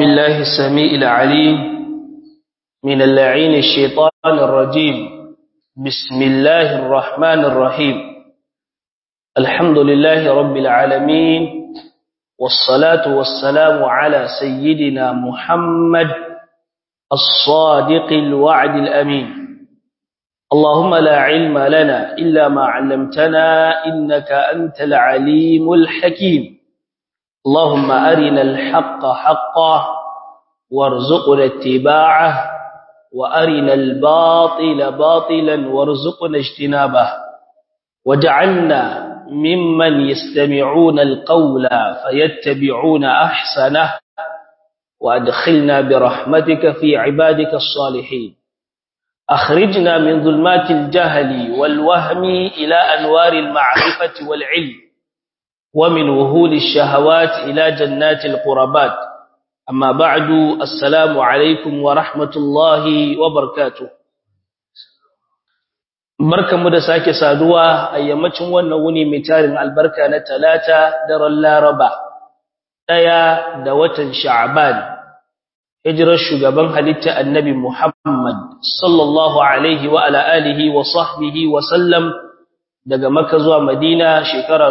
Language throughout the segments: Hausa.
بالله السميع العليم من اللعين الشيطان الرجيم بسم الله الرحمن الرحيم الحمد لله رب العالمين والصلاة والسلام على سيدنا محمد الصادق الوعد الأمين اللهم لا علم لنا إلا ما علمتنا إنك أنت العليم الحكيم اللهم أرنا الحق حقا وارزقنا اتباعه وأرنا الباطل باطلا وارزقنا اجتنابه وجعلنا ممن يستمعون القول فيتبعون أحسنه وأدخلنا برحمتك في عبادك الصالحين أخرجنا من ظلمات الجهل والوهم إلى أنوار المعرفة والعلم ومن وهول الشهوات إلى جنات القربات أما بعد السلام عليكم ورحمة الله وبركاته barkanmu da sake saduwa a yammacin wannan wuni mai tarin albarka na talata daren laraba ɗaya da watan sha'ban hijirar shugaban halitta annabi muhammad sallallahu alaihi wa ala alihi wa sahbihi wa sallam daga Makka zuwa Madina shekara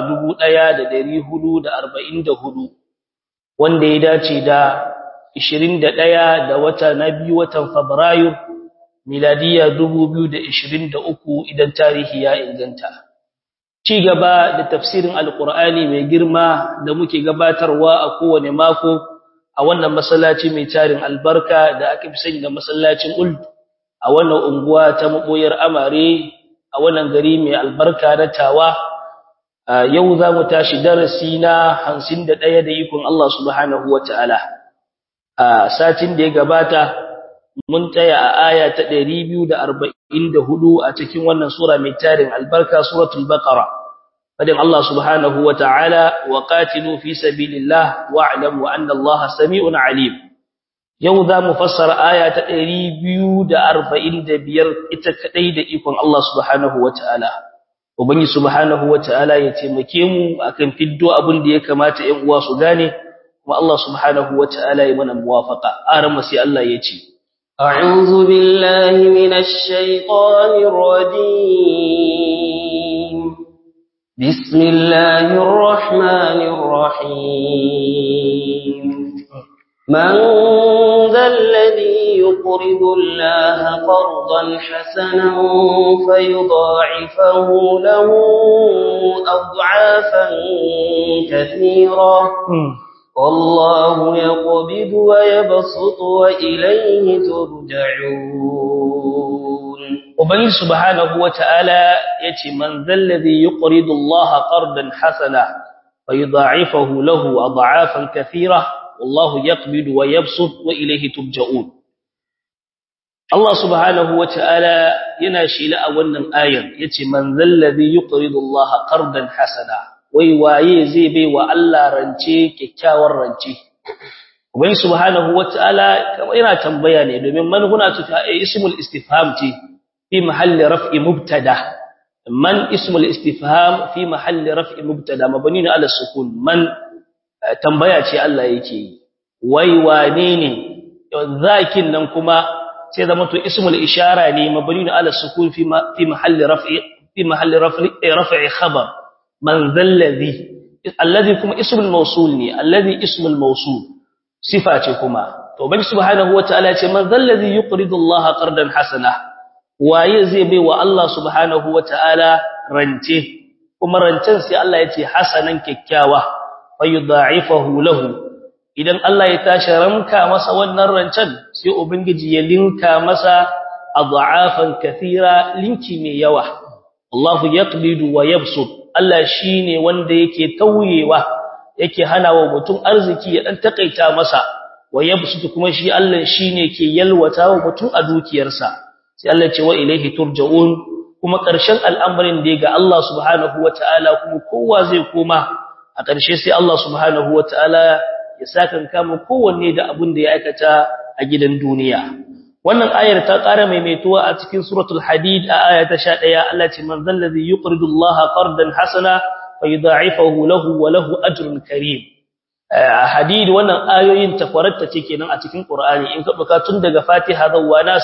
1444 wanda ya dace da 21 da wata na biyu watan Fabrairu miladiya 2023 idan tarihi ya inganta ci gaba da tafsirin alqur'ani mai girma da muke gabatarwa a kowane mako a wannan masallaci mai tarin albarka da aka fi sani da masallacin uld a wannan unguwa ta maboyar amare a wannan gari mai albarka na tawa yau za mu tashi darasi na hamsin da ɗaya da ikon Allah subhanahu wa ta'ala a satin da ya gabata mun taya a aya ta ɗari biyu da arba'in da hudu a cikin wannan sura mai tarin albarka suratul baqara fadin Allah subhanahu wa ta'ala wa qatilu fi sabilillah wa'lamu anna Allah sami'un alim yau za mu fassara aya ta ɗari biyu da arba'in da biyar ita kaɗai da ikon Allah subhanahu wa ta'ala. Ubangi subhanahu wa ta'ala ya taimake mu a kan fiddo abin da ya kamata ‘yan uwa su gane, kuma Allah subhanahu wa ta'ala ya mana muwafaka, aran masu Allah ya ce. أعوذ بالله من الشيطان الرجيم بسم الله الرحمن الرحيم من ذا الذي يقرض الله قرضا حسنا فيضاعفه له أضعافا كثيرا والله يقبض ويبسط وإليه ترجعون وبني سبحانه وتعالى يتي من ذا الذي يقرض الله قرضا حسنا فيضاعفه له أضعافا كثيرة والله يقبض ويبسط وإليه ترجعون Allah subhanahu wa ta'ala yana shila a wannan ayar ya ce, Man zallazi yi Allah ƙardan hasana, wai waye zai bai wa Allah rance kyakkyawar rance. Wai subhanahu wa ta'ala kama yana tambaya ne domin manhuna tuka a ismul istifham ce fi mahalli raf'i mubtada. Man ismul istifham fi mahalli raf'i mubtada, mabani na ala sukun, man tambaya ce Allah yake yi. Wai wane ne, zakin nan kuma sai zama to ismul ishara ne mabni ala sukun fi fi mahalli raf'i fi mahalli raf'i raf'i khabar man zallazi alladhi kuma ismul mawsul ne alladhi ismul mawsul sifa ce kuma to bai subhanahu wataala ce man zallazi yuqridu Allah qardan hasana waye zai bai wa Allah subhanahu wataala rance kuma rancen sai Allah ya ce hasanan kyakkyawa fayudha'ifahu lahu idan Allah ya tashi ramka masa wannan rancen sai ubangiji ya linka masa adha'afan kathira linki mai yawa Allahu yaqbidu wa yabsut Allah shine wanda yake tauyewa yake hanawa mutum arziki ya dan takaita masa wa yabsut kuma shi Allah shine ke yalwata wa mutum a dukiyarsa sai Allah ce wa ilaihi turja'un kuma ƙarshen al'amarin da ga Allah subhanahu wataala kuma kowa zai koma a ƙarshe sai Allah subhanahu wataala ya sakan kama kowanne da abin da ya aikata a gidan duniya wannan ayar ta ƙara maimaituwa a cikin suratul hadid a aya ta 11 Allah ce man zallazi yuqridu Allah qardan hasana fa yudha'ifahu lahu wa lahu ajrun karim hadid wannan ayoyin takwaratta ce kenan a cikin Qur'ani in ka buka tun daga Fatiha zuwa Nas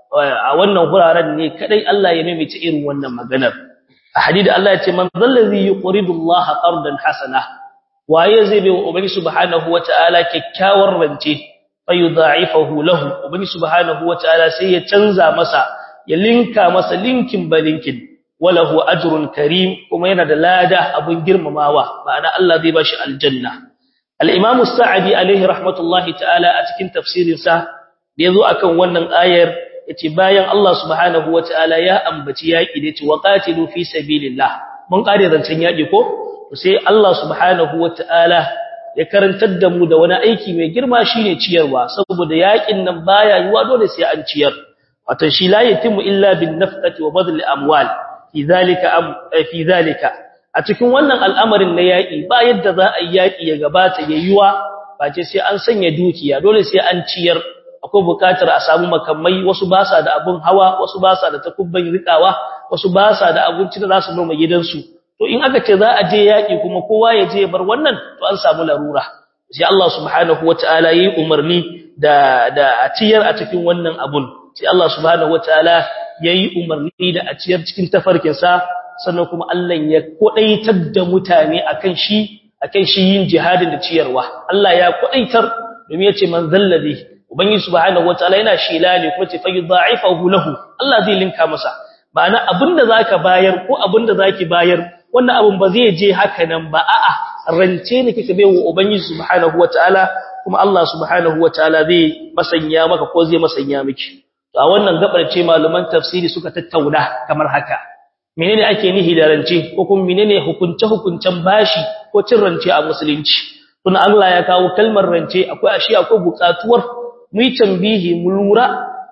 a wannan guraren ne kadai Allah ya maimaita irin wannan maganar a hadid Allah ya ce man zallazi yuqridu Allah qardan hasana waye zai bai ubangi subhanahu wataala kyakkyawar rance fayudha'ifahu lahu ubangi subhanahu wataala sai ya canza masa ya linka masa linkin balinkin walahu ajrun karim kuma yana da lada abun girmamawa ma'ana Allah zai bashi aljanna al-imam as-sa'di alaihi rahmatullahi ta'ala a cikin tafsirin sa da yazo akan wannan ayar yace bayan Allah subhanahu wataala ya ambaci yaki da yace waqatilu fi sabilillah mun kare zancen yaki ko sai Allah subhanahu wataala ya karantar da mu da wani aiki mai girma shine ciyarwa saboda yakin nan baya yiwa dole sai an ciyar wato shi la yatimu illa bin nafqati wa badl amwal fi zalika am fi zalika a cikin wannan al'amarin na yaki ba yadda za a yi yaki ya gabata yayyuwa ba ce sai an sanya dukiya dole sai an ciyar akwai bukatar a samu makamai wasu ba sa da abun hawa wasu ba sa da takubban rikawa wasu ba sa da abinci da za su noma gidansu to in aka ce za a je yaki kuma kowa ya je bar wannan to an samu larura sai Allah subhanahu wataala yi umarni da da a ciyar a cikin wannan abun sai Allah subhanahu wataala yayi umarni da a ciyar cikin tafarkin sa sannan kuma Allah ya kodaitar da mutane akan shi akan shi yin jihadin da ciyarwa Allah ya kodaitar domin yace man zalladi ubangiji subhanahu wataala yana shila ne kuma ce fayudha'ifahu lahu Allah zai linka masa ma'ana abinda zaka bayar ko abinda zaki bayar wannan abun ba zai je haka nan ba a'a rance ne kike baiwa ubangiji subhanahu wataala kuma Allah subhanahu wataala zai masanya maka ko zai masanya miki to a wannan gabar ce malaman tafsiri suka tattauna kamar haka menene ake nihi da rance ko kuma menene hukunce hukuncen bashi ko cin rance a musulunci tun Allah ya kawo kalmar rance akwai ashi akwai bukatuwar mu yi tambihi mu lura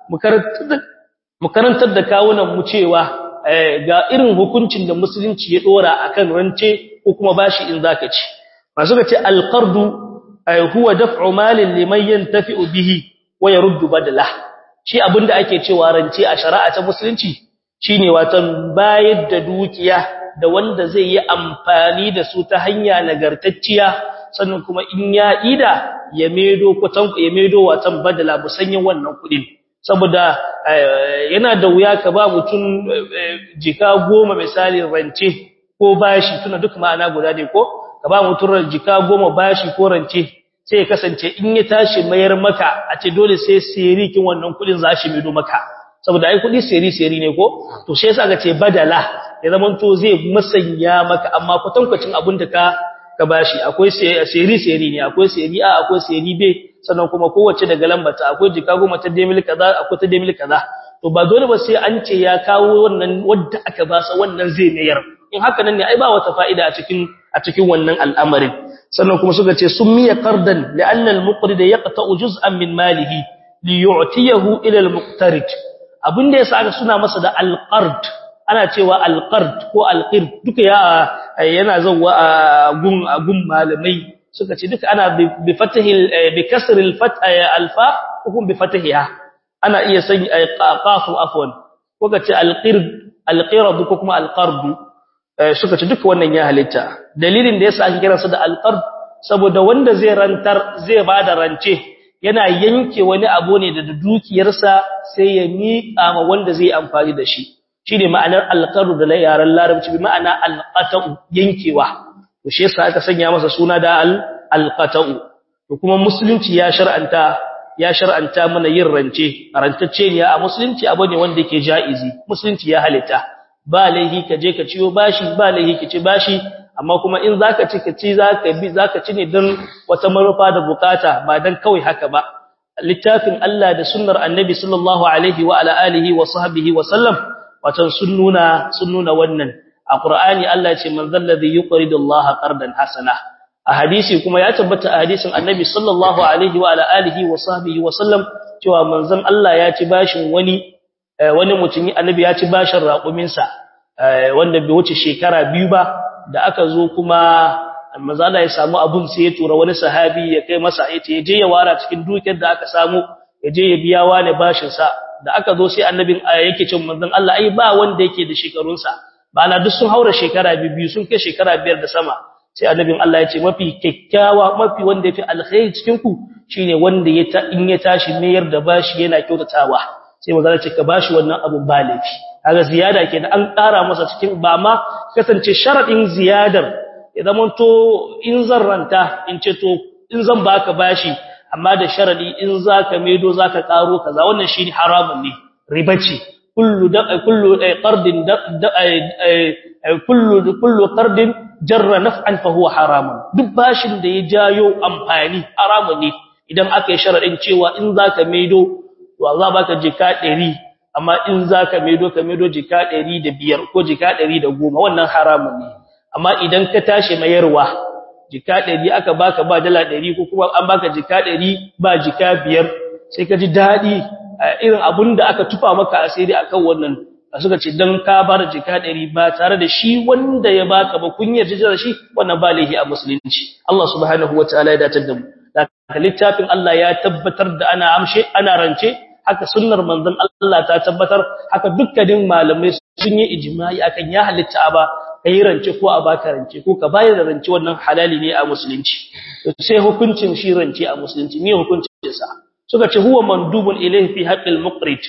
mu karantar da kawunan mu cewa ga irin hukuncin da musulunci ya dora akan rance ko kuma bashi in zaka ci masu ga ce alqardu huwa daf'u malin liman yantafi'u bihi wa yaruddu badala shi abinda ake cewa rance a shari'a ta musulunci shine watan bayar da dukiya da wanda zai yi amfani da su ta hanya nagartacciya sannan kuma in ya ida ya medo kutan ya medo watan badala musanyin wannan kudin saboda yana da wuya ka ba mutum jika goma misali rance ko bashi tuna duk ma'ana guda ne ko ka ba mutum jika goma bashi ko rance sai ya kasance in ya tashi mayar maka a ce dole sai sirikin wannan kudin za shi medo maka saboda ai kudi siri siri ne ko to sai yasa ga ce badala ya zaman to zai masanya maka amma kwatankwacin abin da ka ka bashi akwai seri seri ne akwai seri a akwai seri b sannan kuma kowace daga lambata akwai jika goma ta demil kaza akwai ta demil kaza to ba dole ba sai an ce ya kawo wannan wanda aka ba sa wannan zai mayar in haka nan ne ai ba wata fa'ida a cikin a cikin wannan al'amarin sannan kuma suka ce summiya qardan li'anna al-muqrid yaqta'u juz'an min malihi li yu'tiyahu ila al-muqtarid abinda yasa aka suna masa da al-qard ana cewa alqard ko alqir duka ya yana zawwa a gun gun malamai suka ce duka ana bi fatahi bi kasr alfat alfa hukum bi fatahiha ana iya sanya qafu afwan ko kace alqir alqirad ko kuma alqard suka ce duka wannan ya halitta dalilin da yasa ake kiransa da alqard saboda wanda zai rantar zai bada rance yana yanke wani abu ne da dukiyarsa sai ya miƙa ma wanda zai amfani da shi shine ma'anar alqaru da yaran larabci bi ma'ana alqata'u yankewa to shi yasa aka sanya masa suna da alqata'u to kuma musulunci ya shar'anta ya shar'anta mana yin rance rantacce ne a musulunci abu ne wanda yake jaizi musulunci ya halitta ba laihi ka je ka ciyo bashi ba laihi ka ci bashi amma kuma in zaka ci ka ci zaka bi zaka ci ne don wata marufa da bukata ba dan kawai haka ba littafin Allah da sunnar annabi sallallahu alaihi wa ala alihi wa sahbihi wa sallam watan sun nuna sun nuna wannan a Qur'ani Allah ya ce man zalladhi yuqridu Allah qardan hasana a hadisi kuma ya tabbata a hadisin Annabi sallallahu alaihi wa ala alihi wa sahbihi wa sallam cewa manzon Allah ya ci bashin wani wani mutum Annabi ya ci bashin raƙumin sa wanda bai wuce shekara biyu ba da aka zo kuma manzo Allah ya samu abun sai ya tura wani sahabi ya kai masa yace je ya wara cikin dukiyar da aka samu ya je ya biya wani bashin sa da aka zo sai annabin yake cin manzon Allah ai ba wanda yake da shekarunsa ba na duk sun haura shekara biyu sun kai shekara biyar da sama sai annabin Allah ya ce mafi kyakkyawa mafi wanda yafi alkhairi cikin ku shine wanda ya ta in ya tashi mayar da bashi yana kyautatawa sai manzo ce ka bashi wannan abu ba laifi kaga ziyada kenan an ƙara masa cikin ba ma kasance sharadin ziyadar ya zamanto in zan ranta in ce to in zan baka bashi amma da sharadi in zaka maido zaka karo kaza wannan shine haramun ne riba ce kullu da kullu qardin kullu kullu qardin jarra naf'an fa huwa haramun duk bashin da ya jayo amfani haramun ne idan aka yi sharadin cewa in zaka maido to za baka jika 100 amma in zaka maido ka maido jika 105 ko jika 110 wannan haramun ne amma idan ka tashi mayarwa jika 100 aka baka ba dala 100 ko kuma an baka jika 100 ba jika 5 sai ka ji dadi irin abunda aka tufa maka asiri akan wannan suka ce dan ka bar jika 100 ba tare da shi wanda ya baka ba kun yarda da shi wannan ba laihi a musulunci Allah subhanahu wataala ya datar da mu da littafin Allah ya tabbatar da ana amshe ana rance haka sunnar manzon Allah ta tabbatar haka dukkanin malamai sun yi ijma'i akan ya halitta ba kai rance ko a baka rance ko ka bayar da rance wannan halali ne a musulunci sai hukuncin shi rance a musulunci me hukuncin sa suka ce huwa mandubun ilayhi fi haqqil muqrid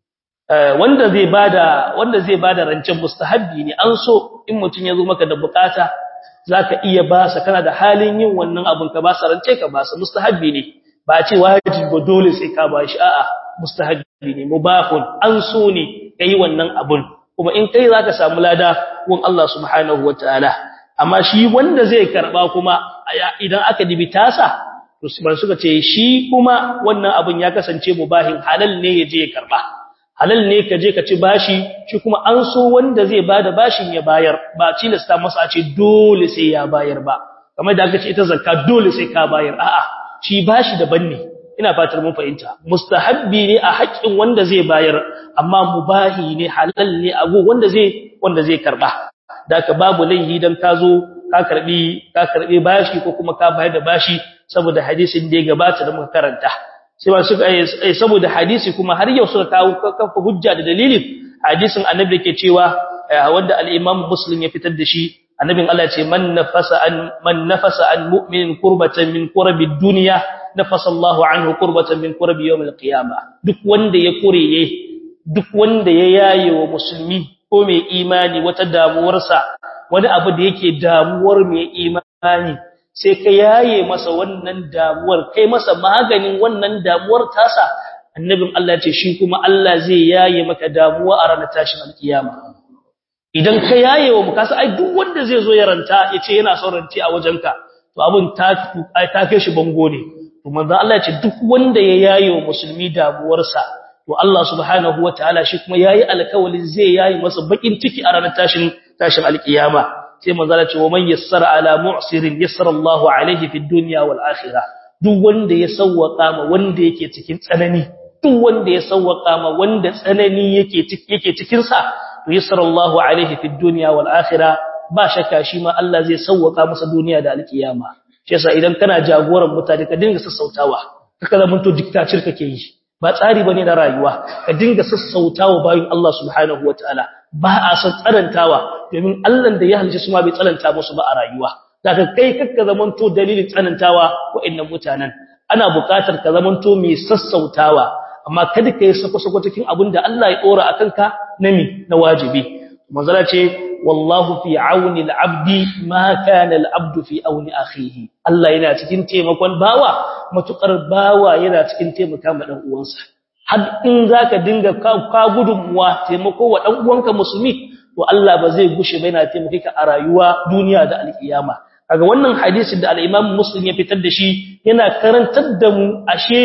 wanda zai bada wanda zai bada rancen mustahabbi ne an so in mutun yazo maka da bukata zaka iya ba sa kana da halin yin wannan abun ka ba sa rance ka ba sa mustahabbi ne ba a ce wajibi ba dole sai ka ba shi a'a mustahabbi ne mubahun an so ne kai wannan abun kuma in kai zaka samu lada gun Allah subhanahu wataala amma shi wanda zai karba kuma idan aka dibi tasa to ban suka ce shi kuma wannan abun ya kasance mubahin halal ne yaje ya karba halal ne ka je ka ci bashi shi kuma an so wanda zai bada bashin ya bayar ba tilasta masa a ce dole sai ya bayar ba kamar da aka ce ita zakka dole sai ka bayar a'a shi bashi daban ne ina fatar mun fahimta mustahabbi ne a haƙƙin wanda zai bayar amma mubahi ne halal ne abu wanda zai wanda zai karba daka babu laihi dan ka zo ka karbi ka karbi bashi ko kuma ka bayar da bashi saboda hadisin da ya gabata da muka karanta sai ba suka saboda hadisi kuma har yau suka kawo kafa hujja da dalilin hadisin annabi yake cewa wanda al-Imam Muslim ya fitar da shi annabin Allah ce man nafasa an man nafasa an mu'minin qurbatan min qurbi dunya nafasa Allahu anhu qurbatan min qurbi yawm al-qiyamah duk wanda ya kureye duk wanda ya yaye wa musulmi ko mai imani wata damuwarsa wani abu da yake damuwar mai imani sai ka yaye masa wannan damuwar kai masa maganin wannan damuwar tasa annabin Allah ce shi kuma Allah zai yaye maka damuwa a ranar tashin alkiyama idan ka yaye wa mukasa ai duk wanda zai zo ya ranta yace yana son ranci a wajenka to abun ta ta kai shi bango ne to manzo Allah ya ce duk wanda ya yaye wa musulmi damuwarsa to Allah subhanahu wataala shi kuma yayi alkawalin zai yaye masa bakin ciki a ranar tashin tashin alkiyama sai manzo Allah ce wa man yassara ala mu'sirin yassara Allahu alaihi fid dunya wal akhirah duk wanda ya sawwaka ma wanda yake cikin tsanani duk wanda ya sawwaka ma wanda tsanani yake yake cikin sa to yassara Allahu alaihi fid dunya wal akhirah ba shakka shi ma Allah zai sawwaka masa duniya da alkiyama shi yasa idan kana jagoran mutane ka dinga sassautawa kaka zaman to dictator kake yi ba tsari bane na rayuwa ka dinga sassautawa bayin Allah subhanahu wataala ba a san tsarantawa domin Allah da ya halice su ma bai tsananta musu ba a rayuwa daga kai kakka zamanto dalilin tsanantawa wa'annan mutanen ana buƙatar ka zamanto mai sassautawa amma kada kai sako-sako cikin abin da Allah ya dora akan ka nami na wajibi manzala ce wallahu fi auni al-abdi ma kana al-abdu fi auni akhihi Allah yana cikin taimakon bawa matukar bawa yana cikin taimaka ma dan uwansa har in zaka dinga ka gudunmuwa taimako wa dan uwanka musulmi to Allah ba zai gushe ba yana taimake ka a rayuwa duniya da alkiyama kaga wannan hadisin da al-Imam Muslim ya fitar da shi yana karantar da mu ashe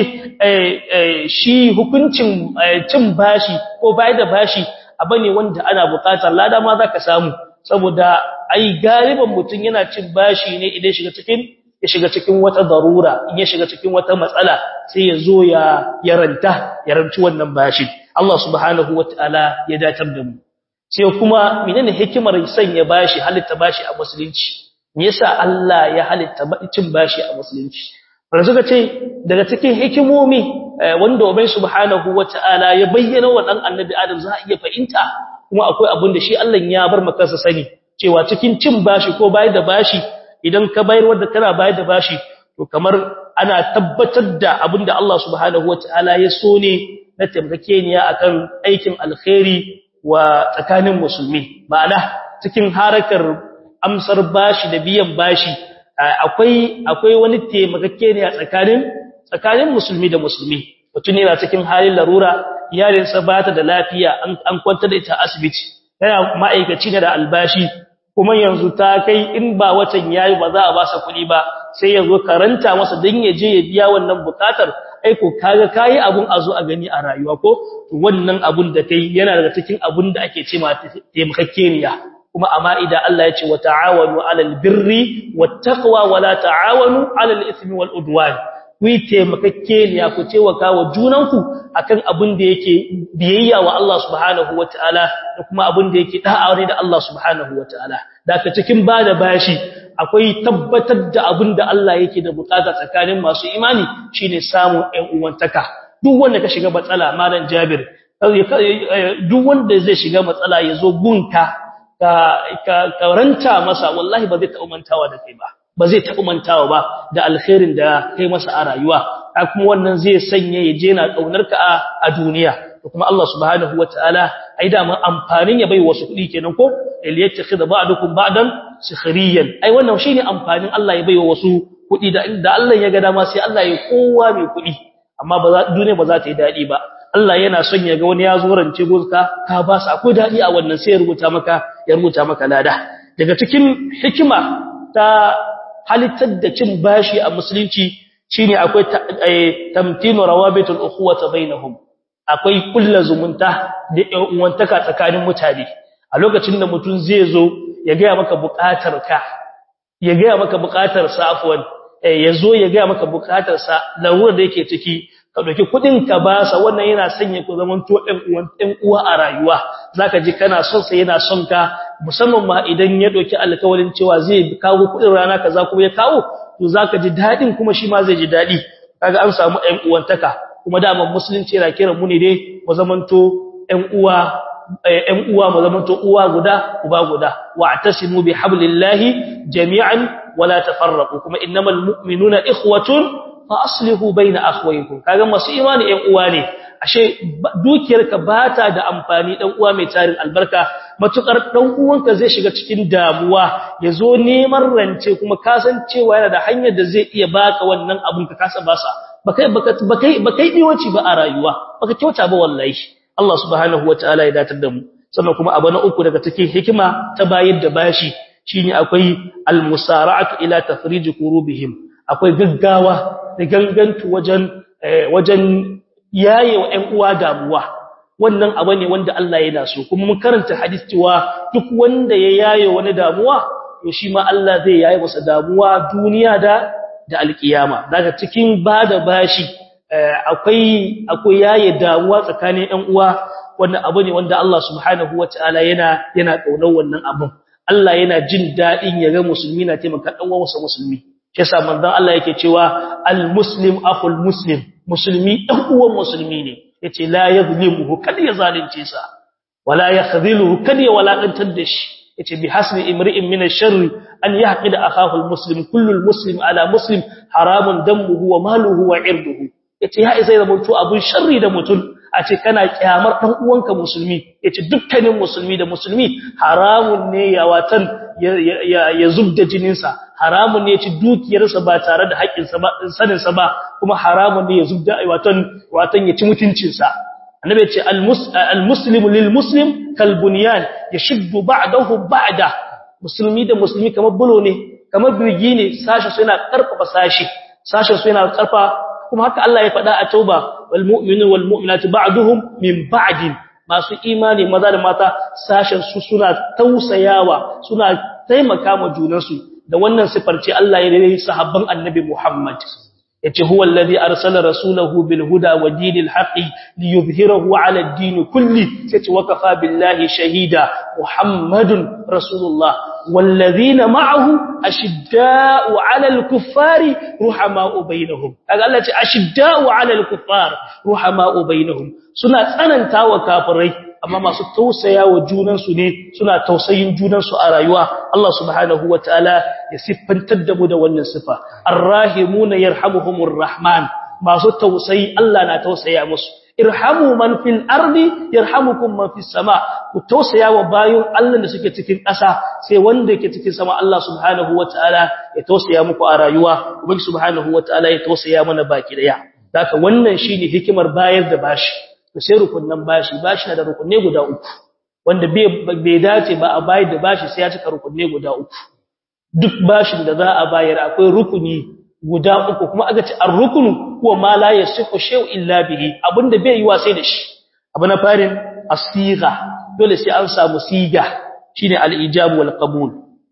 shi hukuncin cin bashi ko bai da bashi abane wanda ana buƙatar lada ma zaka samu saboda ai galiban mutun yana cin bashi ne idan shiga cikin ya shiga cikin wata darura in ya shiga cikin wata matsala sai ya zo ya yaranta yaranci wannan bashin Allah subhanahu wataala ya datar da mu sai kuma menene hikimar sanya bashi halitta bashi a musulunci me yasa Allah ya halitta cin bashi a musulunci wanda suka ce daga cikin hikimomi wanda ubai subhanahu wataala ya bayyana wa dan annabi adam za a iya fahimta kuma akwai abin da shi Allah ya bar maka sa sani cewa cikin cin bashi ko bayar da bashi idan ka bayar wanda kana bayar da bashi to kamar ana tabbatar da abinda Allah subhanahu wataala ya so ne na taimakekeniya akan aikin alkhairi wa tsakanin musulmi ma'ana cikin harakar amsar bashi da biyan bashi akwai akwai wani taimakekeniya tsakanin tsakanin musulmi da musulmi mutum yana cikin halin larura iyalinsa ba ta da lafiya an kwanta da ita asibiti yana ma'aikaci ne da albashi kuma yanzu ta kai in ba watan yayi ba za a ba sa kuɗi ba sai ya zo karanta masa don ya je ya biya wannan bukatar aiko kaga kayi abun a zo a gani a rayuwa ko wannan abun da kai yana daga cikin abun da ake ce ma taimakakeniya kuma amma idan Allah ya ce wa ta'awanu 'alal birri wattaqwa wa la ta'awanu 'alal ithmi wal udwan ku yi taimakakeniya ku taimaka wa junanku akan abin da yake biyayya wa Allah subhanahu wataala da kuma abin da yake da'a ne da Allah subhanahu wataala daga cikin bada bashi akwai tabbatar da abin da Allah yake da bukata tsakanin masu imani shine samun ɗan uwantaka duk wanda ka shiga matsala malam Jabir duk wanda zai shiga matsala yazo gunka ka ka karanta masa wallahi ba zai ta umantawa da kai ba ba zai taɓa mantawa ba da alkhairin da kai masa a rayuwa kuma wannan zai sanya ya je na ƙaunarka a duniya da kuma Allah subhanahu wataala ai da mun amfanin ya bai wasu kuɗi kenan ko liyattakhidha ba'dukum ba'dan sikhriyan ai wannan shine amfanin Allah ya bai wasu kuɗi da inda Allah ya ga dama sai Allah ya kowa mai kuɗi amma ba za duniya ba za ta yi dadi ba Allah yana son ya ga wani ya zo rance gonka ka ba sa akwai dadi a wannan sai ya rubuta maka ya rubuta maka lada daga cikin hikima ta halittar da cin bashi a musulunci shine akwai tamtinu rawabitul ukhuwati bainahum akwai kullu zumunta da uwantaka tsakanin mutane a lokacin da mutum zai zo ya ga maka buƙatar ka ya ga maka buƙatar sa afwan ya zo ya ga maka buƙatar sa lawur da yake ciki ka dauki kudin ka ba sa wannan yana sanya ku zaman to ɗan uwan ɗan uwa a rayuwa zaka ji kana son sa yana son ka musamman ma idan ya doki alƙawarin cewa zai kawo kudin rana kaza kuma ya kawo to zaka ji dadin kuma shi ma zai ji dadi kaga an samu ɗan uwantaka kuma daman musulunci yana kiran mu ne dai mu zamanto ɗan uwa ɗan uwa mu zamanto uwa guda uba guda wa'tasimu bihablillahi jami'an wala tafarraqu kuma innamal mu'minuna ikhwatun fa aslihu baina akhwaykum kaga masu imani ɗan uwa ne ashe dukiyarka bata da amfani dan uwa mai tarin albarka matukar dan uwanka zai shiga cikin damuwa yazo neman rance kuma kasancewa yana da hanyar da zai iya baka wannan abun ka kasa basa bakai bakai bakai biwaci ba a rayuwa baka kyauta ba wallahi Allah subhanahu wataala ya datar da mu sannan kuma abu na uku daga cikin hikima ta bayar da bashi shine akwai almusara'atu ila tafrij qurubihim akwai gaggawa da gangantu wajen wajen yaye wa ƴan uwa damuwa wannan abu ne wanda Allah yana so kuma mun karanta hadisi cewa duk wanda ya yaye wani damuwa to shi ma Allah zai yaye masa damuwa duniya da da alkiyama daga cikin bada bashi akwai akwai yaye damuwa tsakanin ƴan uwa wannan abu ne wanda Allah subhanahu wataala yana yana kaunar wannan abun Allah yana jin dadin ya ga musulmi na taimaka dan uwansa musulmi shi yasa manzon Allah yake cewa al-muslim akhul muslim musulmi dan uwan musulmi ne yace la yadhlimuhu kad ya zalunce sa wala yakhdhiluhu kad ya walakantar da shi yace bi hasbi imri'in min ash-sharr an yahqida akahu al-muslim kullu al-muslim ala muslim haramun damuhu wa maluhu wa irduhu yace ya isa da mutu abun sharri da mutun a ce kana kyamar dan uwanka musulmi yace dukkanin musulmi da musulmi haramun ne ya watan ya zubda jininsa haramun ne ya ci dukiyarsa ba tare da haƙƙinsa ba saninsa ba kuma haramun ne ya zubda watan watan ya ci mutuncinsa annabi ya ce almuslimu lilmuslim kalbunyan yashuddu ba'dahu ba'da musulmi da musulmi kamar bulo ne kamar birgi ne sashi su yana karfafa sashi sashin su yana karfa kuma haka Allah ya faɗa a tauba wal mu'minu wal mu'minatu ba'duhum min ba'din masu imani maza da mata sashen su suna tausayawa suna taimaka ma junansu da wannan sifar ce Allah ya rere sahabban annabi Muhammad yace huwa allazi arsala rasulahu bil huda wa dinil haqqi liyuzhirahu ala ad-din kulli yace wakafa billahi shahida muhammadun rasulullah wallazina ma'ahu ashidda'u ala al-kuffari ruhama'u bainahum kaga Allah ce ashidda'u ala al-kuffar ruhama'u bainahum suna tsanantawa kafirai amma masu tausaya wa junansu ne suna tausayin junansu a rayuwa Allah subhanahu wataala ya siffantar da mu da wannan sifa arrahimuna yarhamuhumur rahman masu tausayi Allah na tausaya musu irhamu man fil ardi yarhamukum man fis sama ku tausaya wa bayin Allah da suke cikin ƙasa sai wanda yake cikin sama Allah subhanahu wataala ya tausaya muku a rayuwa ubangi subhanahu wataala ya tausaya mana baki daya haka wannan shine hikimar bayar da bashi to sai rukunnan bashi bashi na da rukunne guda uku wanda bai dace ba a bayar da bashi sai ya cika rukunne guda uku duk bashin da za a bayar akwai rukuni guda uku kuma aka ce ar-rukunu huwa ma la yasihu shay'un illa bihi abinda bai yi sai da shi abu na farin as-sigha dole sai an samu siga shine al-ijab wal qabul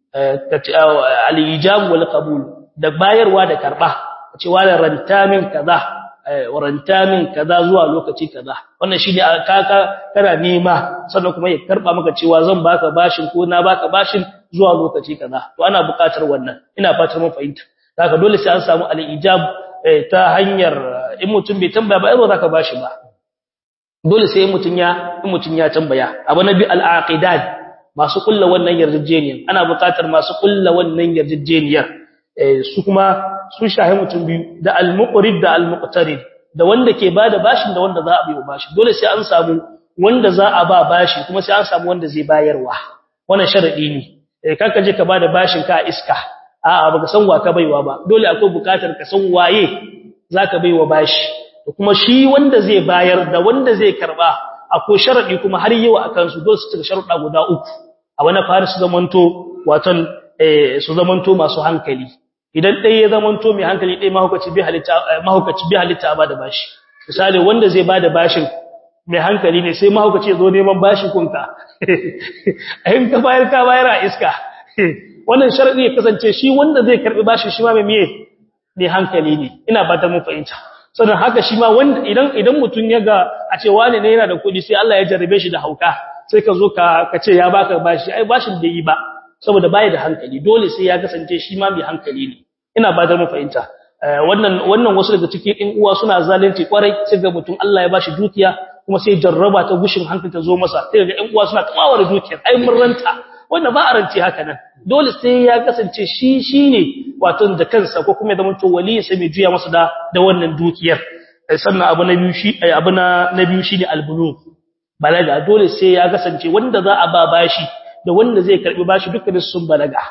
al-ijab wal qabul da bayarwa da karba ce wala ranta min kaza waranta min kaza zuwa lokaci kaza wannan shine kaka kana nema sannan kuma ya karba maka cewa zan baka bashin ko na baka bashin zuwa lokaci kaza to ana buƙatar wannan ina fatar mun fahimta haka dole sai an samu al-ijab ta hanyar in mutum bai tambaya ba ai zaka bashi ba dole sai mutun ya in mutun ya tambaya abu nabi al-aqidat masu kulla wannan yarjejeniyar ana buƙatar masu kulla wannan yarjejeniyar su kuma sun shahi mutum biyu da al-muqrid da al-muqtarid da wanda ke bada bashin da wanda za a biyo bashi dole sai an samu wanda za a ba bashi kuma sai an samu wanda zai bayarwa wannan sharadi ne eh kanka je ka bada bashin ka iska a'a baka san wa ka baiwa ba dole akwai bukatar ka san waye zaka baiwa bashi to kuma shi wanda zai bayar da wanda zai karba akwai sharadi kuma har yau akan su dole su cika sharuɗa guda uku a wani fari su zamanto waton eh su zamanto masu hankali idan ɗaya ya zamanto mai hankali ɗaya mahaukaci bi halitta mahaukaci bi halitta ba da bashi misali wanda zai bada bashin mai hankali ne sai mahaukaci ya zo neman bashi kunka in ka bayar ka bayar a iska wannan sharadi ya kasance shi wanda zai karbi bashi shi ma mai miye ne hankali ne ina ba ta mun fahimta sannan haka shi ma wanda idan idan mutun ya ga a ce wani ne yana da kuɗi sai Allah ya jarrabe shi da hauka sai ka zo ka ka ce ya baka bashi ai bashin da yi ba saboda baya da hankali dole sai ya kasance shi ma mai hankali ne ina ba da mun fahimta wannan wannan wasu daga cikin ɗin uwa suna zalunci kwarai sai ga mutum Allah ya bashi dukiya kuma sai jarraba ta gushin hankali ta zo masa sai ga ɗan uwa suna kamawar dukiyar ai mun ranta wanda ba a rance haka nan dole sai ya kasance shi shine wato da kansa ko kuma ya zama to wali sai mai juya masa da da wannan dukiyar sannan abu na biyu shi abu na na biyu shine albulu balaga dole sai ya kasance wanda za a ba bashi da wanda zai karbi bashi dukkan sun balaga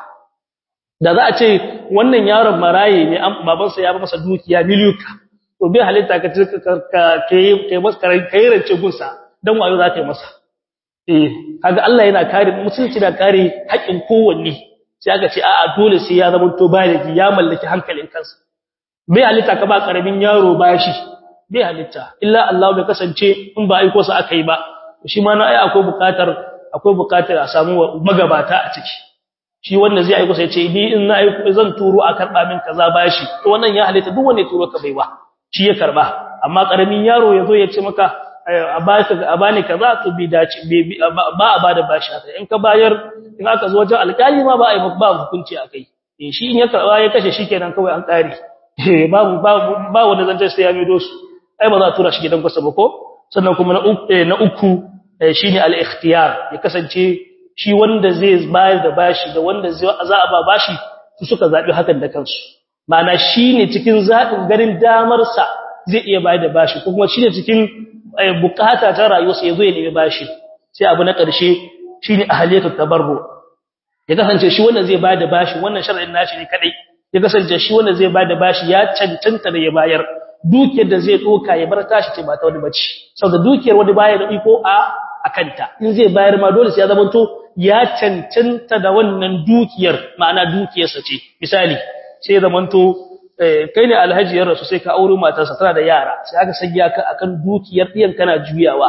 da za a ce wannan yaron maraye ne babansa ya ba masa dukiya miliyuka to bai halitta ka ka kai masa kai rance gunsa dan wayo za ka yi masa eh kaga Allah yana kare musulunci da kare haƙin kowanne sai aka ce a'a dole sai ya zama to baligi ya mallaki hankalin kansa bai halitta ka ba karamin yaro bashi bai halitta illa Allah bai kasance in ba aiko sa aka yi ba shi ma na ai akwai bukatar akwai bukatar a samu magabata a ciki shi wanda zai aiko sai ce ni in na aiko zan turo a karba min kaza bashi to wannan ya halitta duk wanda ya turo ka baiwa shi ya karba amma karamin yaro yazo ya ce maka a baka a bani kaza to bi dace ba a bada bashi haka in ka bayar in aka zo wajen alƙali ma ba a yi ba hukunci akai eh shi in ya karba ya kashe shikenan kawai an kare eh babu ba wanda zan sai ya mido su ai ba za a tura shi gidan kwasa ba ko sannan kuma na uku na uku shine al-ikhtiyar ya kasance shi wanda zai bayar da bashi da wanda za a ba bashi su suka zabi hakan da kansu ma'ana shine cikin zabin garin damar sa zai iya bayar da bashi ko kuma shine cikin bukata ta rayuwarsa yazo ya nemi bashi sai abu na ƙarshe shine ahliyatu tabarru ya kasance shi wanda zai bayar da bashi wannan shar'in nashi ne kadai ya kasance shi wanda zai bayar da bashi ya cancanta da ya bayar dukiyar da zai doka ya bar tashi ce ba ta wani bace saboda dukiyar wani baya da iko a akanta in zai bayar ma dole sai ya zamanto ya cancanta da wannan dukiyar ma'ana dukiyarsa ce misali sai zamanto kai ne alhaji ya rasu sai ka aure matarsa tana da yara sai aka sanya ka akan dukiyar diyan kana juyawa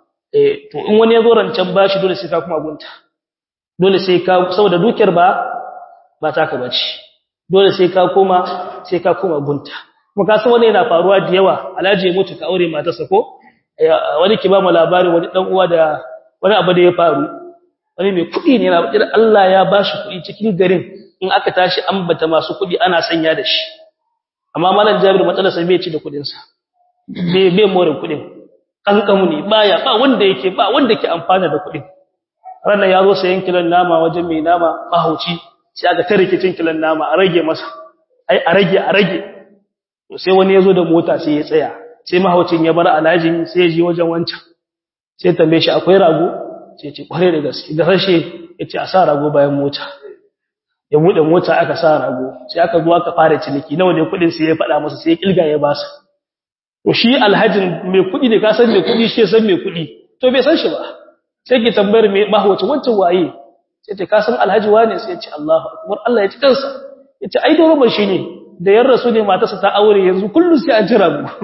to in wani ya zo rancen bashi dole sai ka kuma gunta dole sai ka saboda dukiyar ba ba ta ka bace dole sai ka koma sai ka koma gunta kuma ka san wani yana faruwa da yawa alhaji ya mutu ka aure matarsa ko wani ki ba mu labari wani dan uwa da wani abu da ya faru wani mai kuɗi ne yana bakir Allah ya bashi kuɗi cikin garin in aka tashi ambata masu kuɗi ana sanya da shi amma malam Jabir matsalar sa bai ci da kuɗin sa bai bai more kuɗin kankamu ne baya ba wanda yake ba wanda ke amfana da kuɗin ranar ya zo sayan kilon nama wajen mai nama mahauci sai aka ta rikicin kilon nama a rage masa ai a rage a rage to sai wani ya zo da mota sai ya tsaya sai mahaucin ya bar alhajin sai ya je wajen wancan sai tambaye shi akwai rago sai ce kware da gaske da rashe ya ce a sa rago bayan mota ya buɗe mota aka sa rago sai aka zo aka fara ciniki nawa ne kuɗin sai ya faɗa masa sai ya kilga ya basa to shi alhajin mai kuɗi ne ka san mai kuɗi shi ya san mai kuɗi to bai san shi ba sai ke tambayar mai mahaucin wancan waye sai ce ka san alhaji wane sai ya ce Allahu akbar Allah ya ci kansa ya ce ai dole shi ne da yan rasu ne matarsa ta aure yanzu kullum sai an jira mu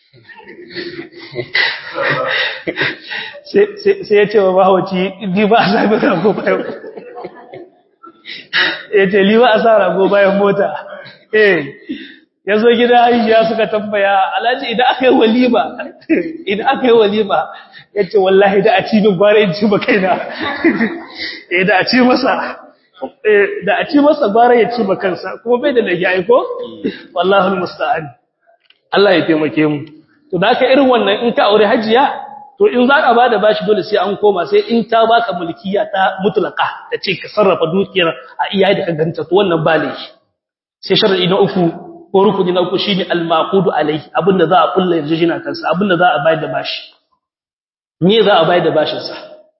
sai ya ce wa mahauci ni ba a sami rago bayan ya ce ni ba a sa rago bayan mota eh ya zo gida aishiya suka tambaya alhaji idan aka yi walima idan aka yi walima ya ce wallahi da a ci min gwara in ci ba kaina eh da a ci masa da a ci masa gwara ya ci ba kansa kuma bai da lagi aiko wallahi musta'an Allah ya taimake mu to da aka irin wannan in ka aure hajiya to in za ka bada bashi dole sai an koma sai in ta baka mulkiya ta mutlaka ta ce ka sarrafa dukiyar a iyaye da ka ganta to wannan ba laifi sai sharadi na uku ko rukuni na uku shine al-maqudu alayhi abinda za a kulla yanzu jina kansa abinda za a bayar da bashi me za a bayar da bashin sa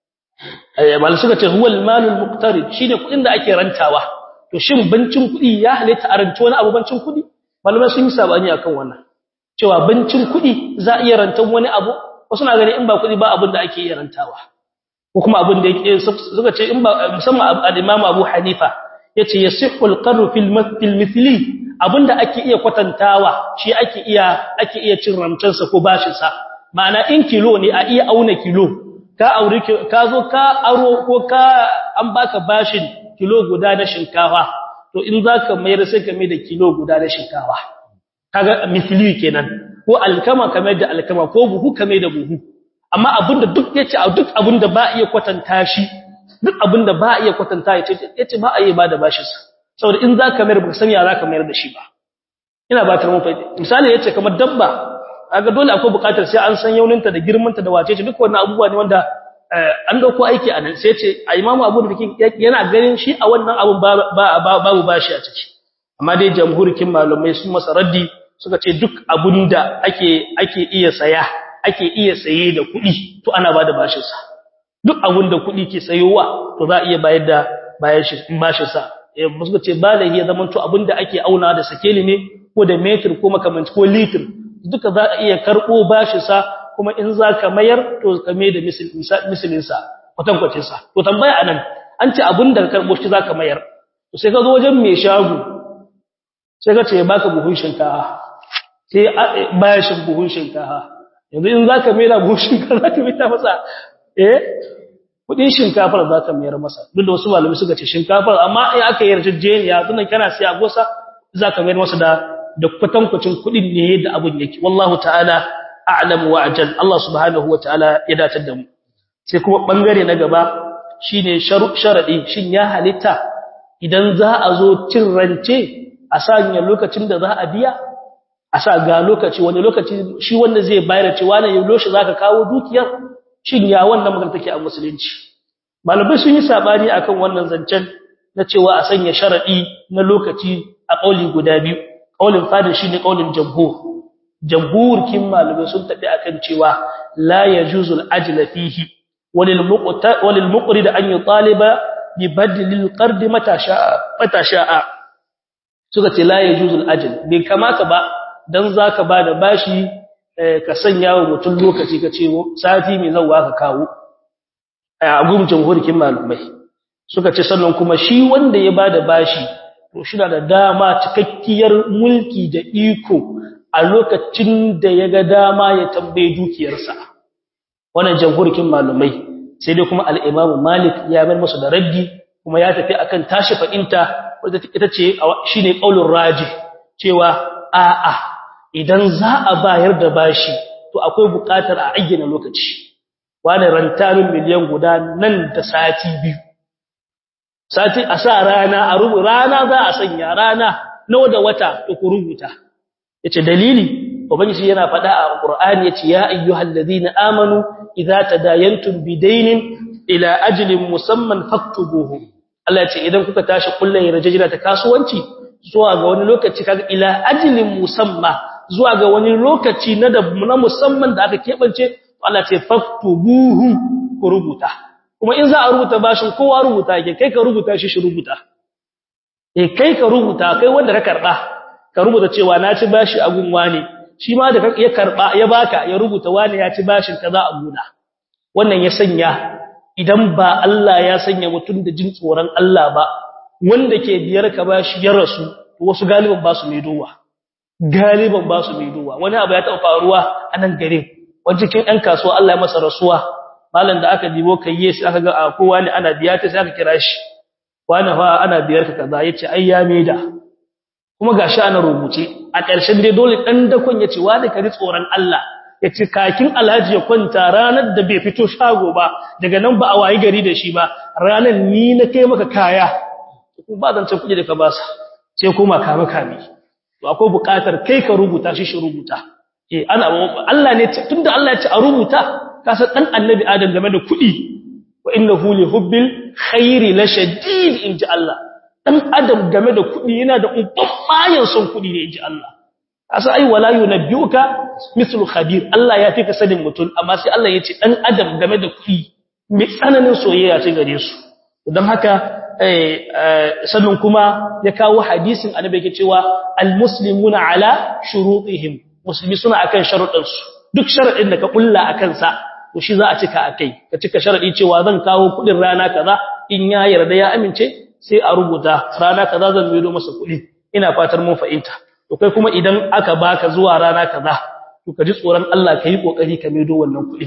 eh mal suka ce huwa al-malu al-muqtarid shine kudin da ake rantawa to shin bancin kudi ya halitta a ranci wani abu bancin kudi malamai sun yi sabani akan wannan cewa bancin kudi za a iya rantan wani abu wasu na gani in ba kudi ba abin da ake iya rantawa ko kuma abin da yake suka ce in ba musamman al-imam Abu Hanifa yace yasihhu al-qarru fil mithli abinda ake iya kwatantawa shi ake iya ake iya cin ramcansa ko bashin sa ma'ana in kilo ne a iya auna kilo ka aure ka zo ka aro ko ka an baka bashin kilo guda na shinkafa to in zaka mayar sai ka mai da kilo guda na shinkafa kaga misli kenan ko alkama kamar da alkama ko buhu kamar da buhu amma abinda duk yace duk abinda ba iya kwatanta shi duk abinda ba iya kwatanta yace yace ba a yi ba da bashin sa saboda in zaka mayar baka san ya zaka mayar da shi ba ina ba ta mun faɗi misali yace kamar dabba kaga dole akwai buƙatar sai an san yauninta da girmanta da wacece duk wannan abubuwa ne wanda an dauko aiki a nan sai yace a imamu abu da yana ganin shi a wannan abun babu bashi a ciki amma dai jamhurikin malumai sun masa raddi suka ce duk abunda ake ake iya saya ake iya saye da kuɗi to ana bada bashin sa duk abunda kuɗi ke sayowa to za a iya bayar da bayar shi bashin sa eh suka ce balahi ya zaman to abunda ake auna da sakeli ne ko da metir ko makamanci ko litir duka za a iya karbo bashin sa kuma in zaka mayar to ka mai da misalin sa kwatankwacin sa to tambaya anan an ce abunda ka karbo shi zaka mayar to sai ka zo wajen mai shago sai ka ce baka buhun shinkafa sai bashin buhun shinkafa yanzu in zaka mera buhun shinkafa zaka mera masa eh kudin shinkafar zaka mayar masa duk da wasu malami suka ce shinkafar amma in aka yarjejeniya tunan kana siya gosa zaka mayar masa da da kwatankwacin kudin ne da abun yake wallahu ta'ala a'lam wa ajal Allah subhanahu wa ta'ala ya datar da mu sai kuma bangare na gaba shine sharadi shin ya halitta idan za a zo cin rance a sanya lokacin da za a biya a sa ga lokaci wani lokaci shi wanda zai bayar cewa ne yaushe zaka kawo dukiyar shin ya wannan magana take a musulunci malamai sun yi sabani akan wannan zancen na cewa a sanya sharadi na lokaci a kauli guda biyu kaulin fadin shine kaulin jamhur jamhur kin malamai sun tafi akan cewa la yajuzul ajla fihi walil muqta walil muqrid an yutaliba bi badlil qard mata sha'a mata sha'a suka ce la yajuzul ajl bai kamata ba dan zaka bada bashi ka sanya wa mutum lokaci ka ce sati mai zawwa ka kawo a gurin jamhurikin malumai suka ce sannan kuma shi wanda ya bada bashi to shi da dama cikakkiyar mulki da iko a lokacin da ya ga dama ya tambaye dukiyarsa wannan jamhurikin malumai sai dai kuma al-Imam Malik ya bar masa da raddi kuma ya tafi akan tashi fa'inta wadda ita ce shine qaulur raji cewa a'a idan za a bayar da bashi to akwai buƙatar a ayyana lokaci wani rantamin miliyan guda nan da sati biyu sati a sa rana a rubu rana za a sanya rana nawa da wata to ku rubuta yace dalili ubangiji yana faɗa a Qur'ani yace ya ayyuhalladhina amanu idza tadayantum bidaynin ila ajlin musamman faktubuhu Allah yace idan kuka tashi kullun yarjejina ta kasuwanci zuwa ga wani lokaci kaga ila ajlin musamma zuwa ga wani lokaci na da na musamman da aka kebance Allah ce faktubuhu ku rubuta kuma in za a rubuta bashin kowa rubuta yake kai ka rubuta shi shi rubuta eh kai ka rubuta kai wanda ka karba ka rubuta cewa na ci bashi a gunwa ne shi ma da ya karba ya baka ya rubuta wani ya ci bashin kaza a guna wannan ya sanya idan ba Allah ya sanya mutum da jin tsoron Allah ba wanda ke biyar ka bashi ya rasu wasu galiban ba su maidowa galiban ba su maidowa wani abu ya taɓa faruwa a nan gare wajen cikin ɗan kasuwa Allah ya masa rasuwa malam da aka dibo kayye sai aka ga a kowa ne ana biya ta sai aka kira shi wani fa ana biyar ka kaza yace ai ya maida kuma gashi ana rubuce a ƙarshen dai dole dan dakon yace wani kari tsoron Allah yace kakin alhaji ya kwanta ranar da bai fito shago ba daga nan ba a wayi gari da shi ba ranar ni na kai maka kaya ko ba zan ce kuɗi da ka ba sa sai kuma kame kame to akwai buƙatar kai ka rubuta shi shi rubuta eh ana Allah ne tunda Allah ya ce a rubuta ka san dan annabi Adam game da kuɗi wa innahu li hubbil khairi la shadid inji Allah dan adam game da kudi yana da ubbayan son kudi ne inji Allah asa ai wala yunabbiuka mithlu khabir Allah ya fika sanin mutun amma sai Allah yace dan adam game da kudi mai tsananin soyayya ce gare su dan haka eh sannan kuma ya kawo hadisin annabi yake cewa almuslimuna ala shurutihim musulmi suna akan sharuɗansu duk sharadin da ka kulla akan sa to shi za a cika akai ka cika sharadi cewa zan kawo kudin rana kaza in ya yarda ya amince sai a rubuta rana kaza zan maido masa kudi ina fatar mun fahimta to kai kuma idan aka baka zuwa rana kaza to ka ji tsoron Allah kai kokari ka maido wannan kudi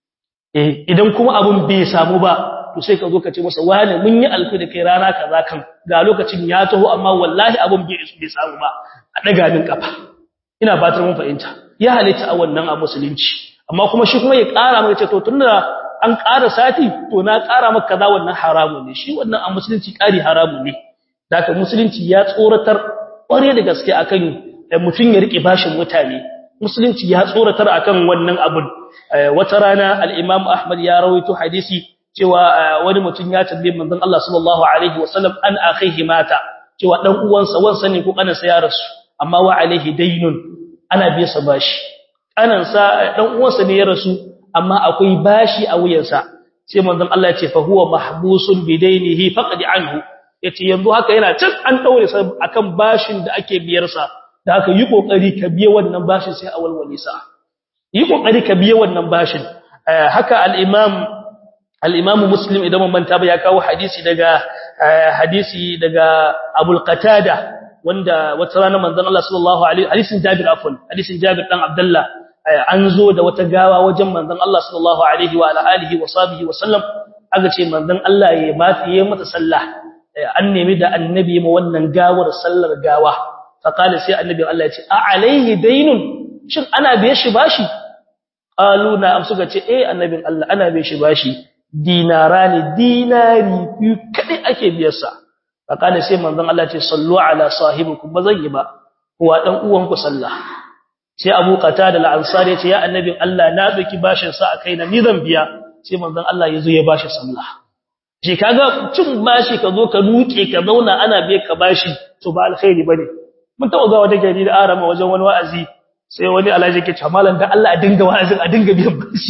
eh idan kuma abun bai samu ba to sai ka zo ka ce masa wani mun yi alfi da kai rana kaza kan ga lokacin ya taho amma wallahi abun bai bai samu ba a daga min kafa ina fatar mun fahimta ya halitta a wannan a musulunci amma kuma shi kuma ya ƙara maka ce to tunda an ƙara sati to na ƙara maka kaza wannan haramu ne shi wannan a musulunci ƙari haramu ne daga musulunci ya tsoratar ƙware da gaske akan mutum ya rike bashin mutane musulunci ya tsoratar akan wannan abun wata rana al-Imam Ahmad ya rawaito hadisi cewa wani mutum ya tambaye manzon Allah sallallahu alaihi wasallam an akhihi mata cewa dan uwansa wansa ne ko kanansa ya rasu amma wa alaihi daynun ana biya sa bashi kanansa dan uwansa ne ya rasu amma akwai bashi a wuyansa sai manzon Allah ya ce fa huwa mahbusun bidainihi faqad anhu yace yanzu haka yana can an daure sa akan bashin da ake biyar sa da haka yi kokari ka biye wannan bashin sai a walwale sa yi kokari ka biye wannan bashin haka al-imam al-imam muslim idan mun manta ba ya kawo hadisi daga hadisi daga abul qatada wanda wata rana manzon Allah sallallahu alaihi hadisin Jabir afwan hadisin Jabir dan Abdullah an zo da wata gawa wajen manzon Allah sallallahu alaihi wa alihi wa sahbihi wa sallam aka ce manzon Allah ya mafi yayin mata sallah an nemi da annabi ma wannan gawar sallar gawa fa kala sai annabi Allah ya ce a alaihi dainun shin ana biye shi bashi qalu na am suka ce eh annabin Allah ana biye shi bashi dinarani dinari biyu kadai ake biyarsa fakana sai manzon Allah ce sallu ala sahibikum bazan yi ba kuwa dan uwanku sallah sai Abu Qatada al-Ansari ya ce ya annabin Allah na doki bashin sa a kaina ni zan biya sai manzon Allah yazo ya bashi sallah je kaga cin bashi ka zo ka nuke ka zauna ana biye ka bashi to ba alkhairi bane mun taɓa ga wata gari da arama wajen wani wa'azi sai wani alhaji ke cewa malam dan Allah a dinga wa'azin a dinga biyan bashi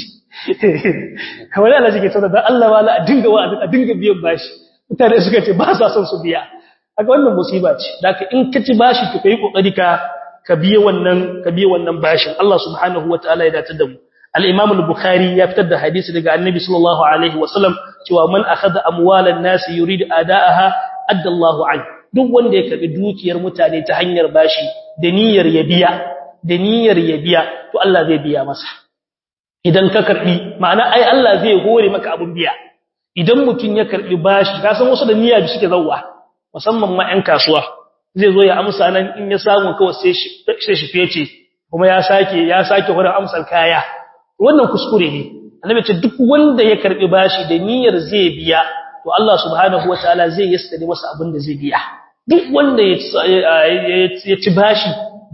kamar alhaji ke cewa dan Allah wala a dinga wa'azin a dinga biyan bashi mutane suka ce ba sa son su biya haka wannan musiba ce daga in ka ci bashi to kai kokari ka ka biye wannan ka biye wannan bashin Allah subhanahu wataala ya dace da mu al-Imam al-Bukhari ya fitar da hadisi daga Annabi sallallahu alaihi wasallam cewa man akhadha amwalan nas yurid adaaha adda Allahu an duk wanda ya karbi dukiyar mutane ta hanyar bashi da niyyar ya biya da niyyar ya biya to Allah zai biya masa idan ka karbi ma'ana ai Allah zai hore maka abun biya idan mutum ya karbi bashi ka san wasu da niyya bi suke zawwa musamman ma ƴan kasuwa zai zo ya amsa nan in ya samu kawai sai shi sai shi fece kuma ya sake ya sake wurin amsar kaya wannan kuskure ne annabi ce duk wanda ya karbi bashi da niyyar zai biya to Allah subhanahu wataala zai yassare masa abin da zai biya duk wanda ya ci bashi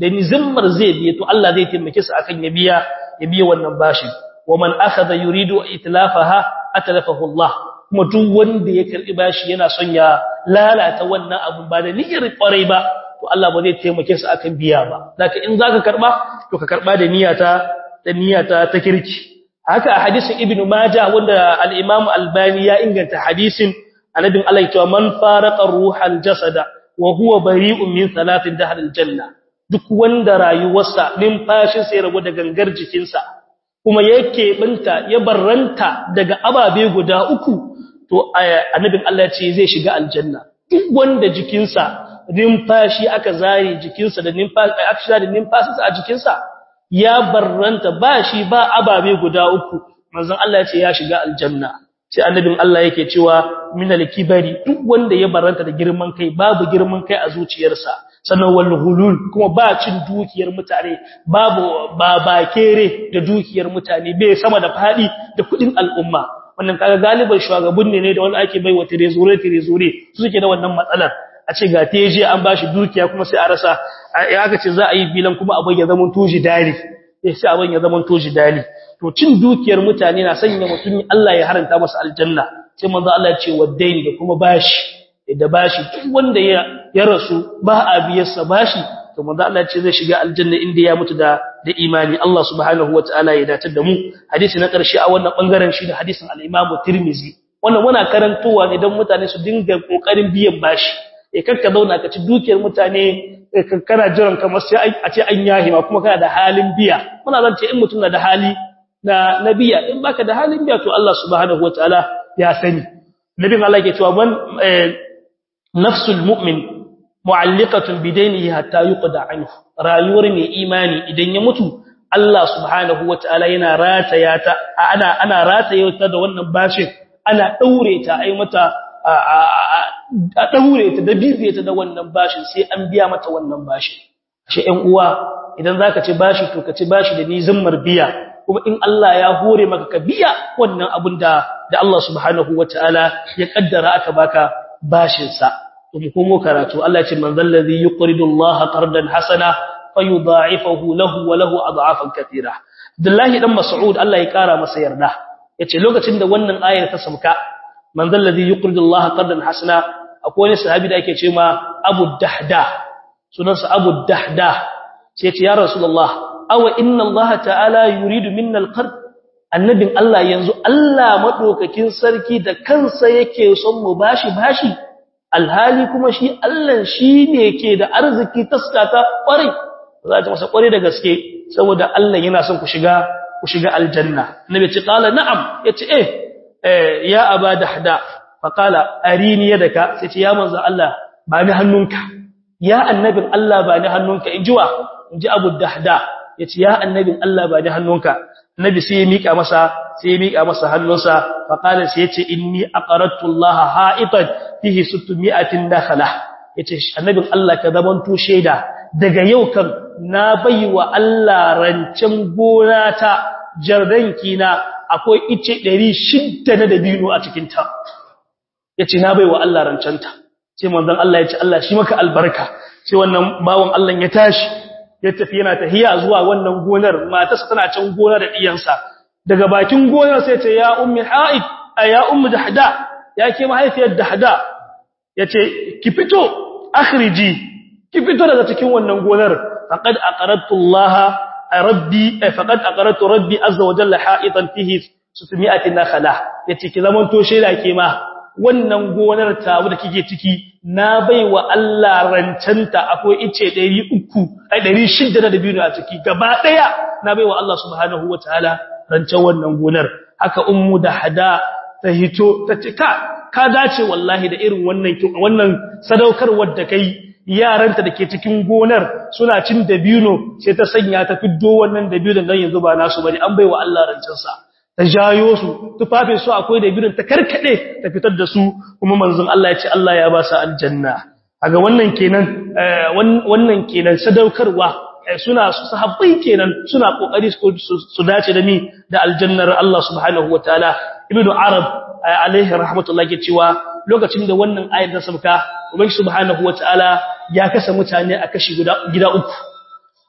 da nizimmar zai biya to Allah zai taimake sa akan ya biya ya biya wannan bashi wa man akhadha yuridu itlafaha atlafahu Allah kuma duk wanda ya karbi bashi yana son ya lalata wannan abun ba da niyyar kwarai ba to Allah ba zai taimake sa akan biya ba zaka in zaka karba to ka karba da niyyata da niyyata ta kirki haka a hadisin ibnu majah wanda al-imam albani ya inganta hadisin annabin Allah ya ce man faraqa ruhal jasada wa huwa bari'un min salatin dahr al-janna duk wanda rayuwarsa numfashin sai rabu da gangar jikinsa kuma yake binta ya barranta daga ababe guda uku to annabin Allah ce zai shiga aljanna duk wanda jikinsa numfashi aka zare jikinsa da numfashi aka shiga da numfashinsa a jikinsa ya barranta ba shi ba ababe guda uku manzon Allah ya ce ya shiga aljanna sai annabin Allah yake cewa minal kibari duk wanda ya barranta da girman kai babu girman kai a zuciyarsa sannan wal hulul kuma ba cin dukiyar mutane babu ba bakere da dukiyar mutane bai sama da fadi da kudin al'umma wannan kaga galiban shugabun ne ne da wanda ake baiwa tirezure tirezure su suke da wannan matsalar a ce ga teje an bashi dukiya kuma sai a rasa ya ga ce za a yi bilan kuma abin ya zama tuji dali sai abin ya zama tuji dali to cin dukiyar mutane na sanya mutum Allah ya haranta masa aljanna sai manzo Allah ya ce waddaini da kuma bashi da bashi duk wanda ya ya rasu ba a biyarsa bashi to manzo Allah ya ce zai shiga aljanna inda ya mutu da da imani Allah subhanahu wataala ya datar da mu hadisi na karshe a wannan bangaren shi da hadisin al-Imam Tirmidhi wannan muna karantowa ne don mutane su dinga kokarin biyan bashi eh kakka zauna ka ci dukiyar mutane kana jiran kamar sai a ce an yahi ma kuma kana da halin biya muna zan ce in mutum na da hali na nabiya in baka da halin biya to Allah subhanahu wataala ya sani nabin Allah ke cewa man nafsul mu'min mu'alliqatun bidainihi hatta yuqda anhu rayuwar mai imani idan ya mutu Allah subhanahu wataala yana rataya ta ana ana rataya ta da wannan bashin ana daure ta ai mata a daure ta da bibiye ta da wannan bashin sai an biya mata wannan bashin shi ɗan uwa idan zaka ci bashi to ka ci bashi da nizimmar biya kuma in Allah ya hore maka ka biya wannan abun da da Allah subhanahu wataala ya kaddara aka baka bashin sa kuma komo karatu Allah ya ce man zallazi yuqridu Allah qardan hasana fayudha'ifahu lahu wa lahu ad'afan katira Abdullahi dan Mas'ud Allah ya kara masa yarda yace lokacin da wannan ayar ta sauka man zallazi yuqridu Allah qardan hasana akwai wani sahabi da ake cewa Abu Dahda sunansa Abu Dahda sai ya ce ya Rasulullah awa inna Allah ta'ala yuridu minna al-qard annabin Allah yanzu Allah madaukakin sarki da kansa yake son mu bashi bashi alhali kuma shi Allah shine ke da arziki taskata kware za ta masa kware da gaske saboda Allah yana son ku shiga ku shiga aljanna annabi ce qala na'am yace eh ya aba dahda fa qala arini yadaka sai ce ya manzo Allah ba ni hannunka ya annabin Allah ba ni hannunka injiwa inji abu dahda yace ya annabin Allah ba ni hannunka nabi sai ya mika masa sai ya mika masa hannunsa fa qala sai yace inni aqaratu Allah ha'itan fihi 600 dakhala yace annabin Allah ka zaman to sheda daga yau kan na baiwa Allah rancen gona ta jardanki na akwai ice 600 na dabino a cikin ta yace na baiwa Allah rancen ta sai manzon Allah yace Allah shi maka albarka sai wannan bawon Allah ya tashi ya tafi yana tahiya zuwa wannan gonar matarsa tana can gona da diyansa daga bakin gonar sai ce ya ummi haid ya ummu dahda ya ke mahaifiyar dahda yace ki fito akhriji ki fito daga cikin wannan gonar faqad aqaratu Allah rabbi faqad aqaratu rabbi azza wa jalla haitan fihi 600 nakhla yace ki zaman to sheda ke ma wannan gonar tawo da kike ciki na baiwa Allah rancanta akwai ice 300 ai 600 da biyu a ciki gaba daya na baiwa Allah subhanahu wataala rancen wannan gonar haka ummu da hada ta hito ta ce ka ka dace wallahi da irin wannan wannan sadaukarwar da kai yaranta dake cikin gonar suna cin dabino sai ta sanya ta fiddo wannan dabino dan yanzu ba nasu bane an baiwa Allah rancen sa ta jayo su tufafin su akwai da birin ta karkade ta fitar da su kuma manzon Allah ya ce Allah ya ba su aljanna kaga wannan kenan wannan kenan sadaukarwa suna sahabbai kenan suna kokari su dace da ni da aljannar Allah subhanahu wataala ibnu arab alaihi rahmatullahi ke cewa lokacin da wannan ayar ta sauka ubangi subhanahu wataala ya kasa mutane a kashi guda gida uku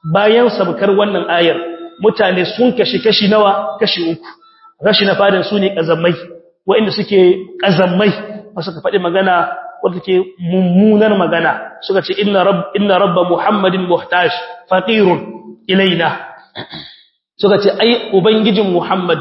bayan sabkar wannan ayar mutane sun kashi kashi nawa kashi uku rashi na fadin su ne kazammai waɗanda suke kazammai ba suka faɗi magana wanda ke mummunar magana suka ce inna rabb inna rabba muhammadin muhtaj faqirun ilaina suka ce ai ubangijin muhammad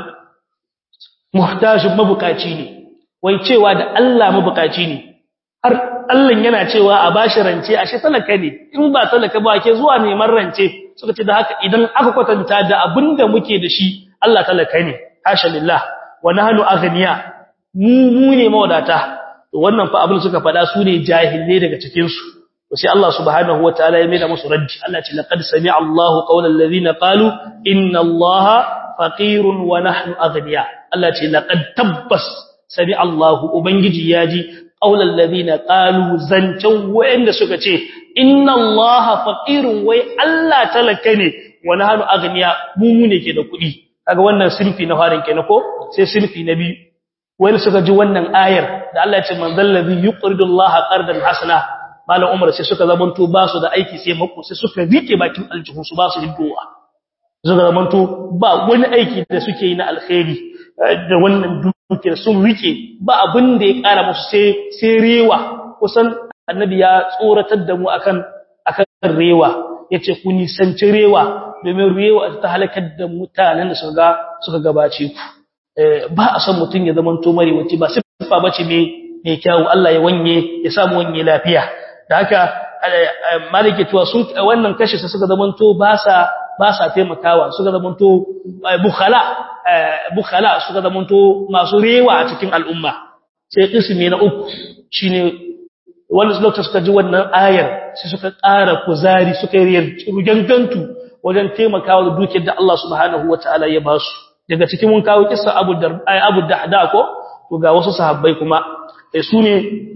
muhtajin mabukaci ne wai cewa da Allah mabukaci ne har Allah yana cewa a bashi rance ashe talaka ne in ba talaka ba ke zuwa neman rance suka ce da haka idan aka kwatanta da abinda muke da shi Allah talaka ne hasha lillah wa nahnu aghniya mu mu ne mawadata to wannan fa abin suka faɗa su ne jahilai daga cikin su to sai Allah subhanahu wataala ya maida musu raddi Allah ce laqad sami'a Allahu qawlal ladina qalu inna Allaha faqirun wa nahnu aghniya Allah ce laqad tabbas sami Allahu ubangiji yaji qaulal ladina qalu zancan wayanda suka ce inna Allaha faqirun wai Allah talaka ne wa nahnu aghniya mu mu ne ke da kuɗi kaga wannan sinfi na farin kenan ko sai sinfi na biyu wani suka ji wannan ayar da Allah ya ce man zallazi yuqridu Allaha qardan hasana malam Umar sai suka zamanto ba su da aiki sai mako sai suka rike bakin aljihun su ba su hiddowa suka zamanto ba wani aiki da suke yi na alkhairi da wannan dukiyar sun rike ba abin da ya kara musu sai sai rewa kusan annabi ya tsoratar da mu akan akan rewa yace ku nisanci rewa domin rewa ta halakar da mutanen da suka suka gabace ku ba a san mutun ya zamanto mare wace ba sifa bace me mai kyawu Allah ya wanye ya samu wanye lafiya da haka malike tuwa sun wannan kashi sa suka zamanto ba sa ba sa taimakawa suka zamanto bukhala bukhala suka zamanto masu rewa a cikin al'umma sai kismi na uku shine wanda lokacin suka ji wannan ayar sai suka ƙara kuzari suka yi rugangantu wajen taimakawa da dukiyar da Allah subhanahu wataala ya ba su daga cikin mun kawo kissa Abu Darda Abu Dahda ko to ga wasu sahabbai kuma su ne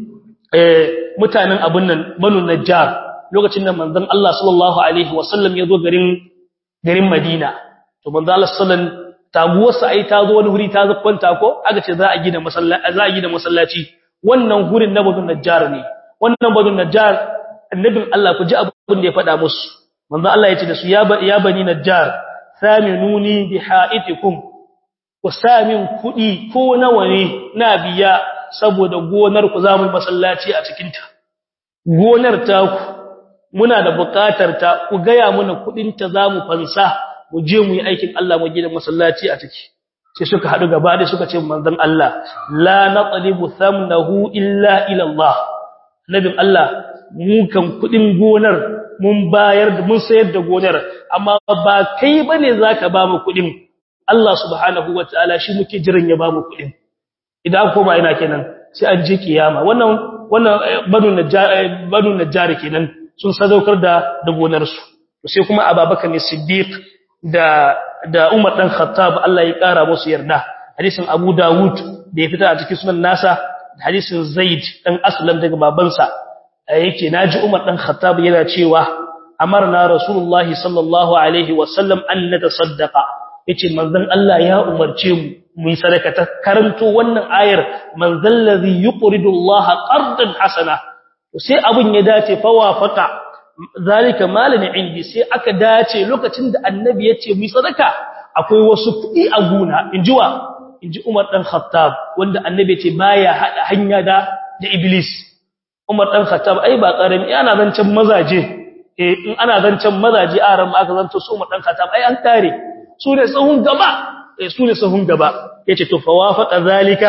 mutanen abun nan Banu Najjar lokacin da manzon Allah sallallahu alaihi wasallam ya zo garin garin Madina to manzo Allah sallan taguwarsa ai ta zo wani wuri ta kwanta ko aka ce za a gina masallaci za a gina masallaci wannan gurin na Banu Najjar ne wannan Banu Najjar annabin Allah ku ji abin da ya faɗa musu manzo Allah ya ce da su ya ya bani Najjar saminuni bi haitikum ku samin kudi ko nawa ne na biya saboda gonar ku zamu masallaci a cikin ta gonar ta ku muna da buƙatar ta ku gaya mana kudin ta zamu fansa mu je mu yi aikin Allah mu gina masallaci a ciki sai suka hadu gaba da suka ce manzon Allah la naqlibu thamnahu illa ila Allah nabin Allah mu kan kudin gonar mun bayar da mun sayar da gonar amma ba kai bane zaka ba mu kudin Allah subhanahu wataala shi muke jiran ya ba mu kudin idan koma ina kenan sai an je kiyama wannan wannan banu najjar banu najjar kenan sun sadaukar da da gonarsu sai kuma Abubakar ne Siddiq da da Umar dan Khattab Allah ya kara musu yarda hadisin Abu Dawud da ya fita a cikin sunan nasa hadisin Zaid dan Aslam daga babansa yake naji Umar dan Khattab yana cewa amarna Rasulullahi sallallahu alaihi wasallam an natasaddaqa yace manzon Allah ya umarce mu mu yi sadaka ta karanto wannan ayar man zallazi yuqridu Allah qardan hasana sai abun ya dace fa wafaqa zalika malani indi sai aka dace lokacin da annabi yace mu yi sadaka akwai wasu kudi a guna injiwa inji Umar dan Khattab wanda annabi yace baya hada hanya da da Iblis Umar dan Khattab ai ba karami ana zancen mazaje eh in ana zancen mazaje a ran aka zanto su Umar dan Khattab ai an tare su ne sahun gaba su ne sahun gaba yace to fa wafaqa zalika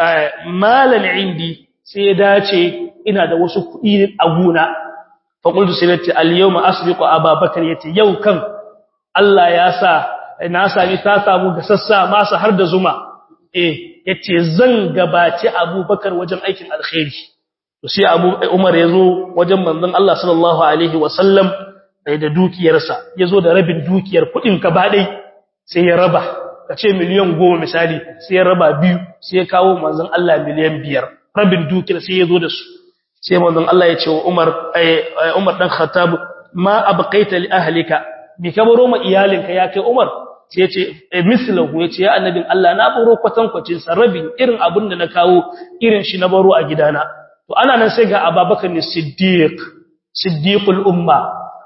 malan indi sai ya dace ina da wasu kuɗi a guna fa qultu sirati al yawma asbiqu ababakar yace yau kan Allah ya sa na sami ta samu gasassa masa har da zuma eh yace zan gabaci abubakar wajen aikin alkhairi to sai abu umar yazo wajen manzon Allah sallallahu alaihi wasallam da dukiyarsa yazo da rabin dukiyar kuɗin ka ba dai sai ya raba ka ce miliyan goma misali sai ya raba biyu sai ya kawo manzon Allah miliyan biyar rabin dukiyar sai ya zo da su sai manzon Allah ya ce wa Umar Umar dan Khattab ma abqaita li ahlika bi kabaro ma iyalinka ya kai Umar sai ya ce mislahu ya ce ya annabin Allah na baro kwatan kwacin sa rabin irin abin da na kawo irin shi na baro a gidana to ana nan sai ga Abubakar ne Siddiq Siddiqul umma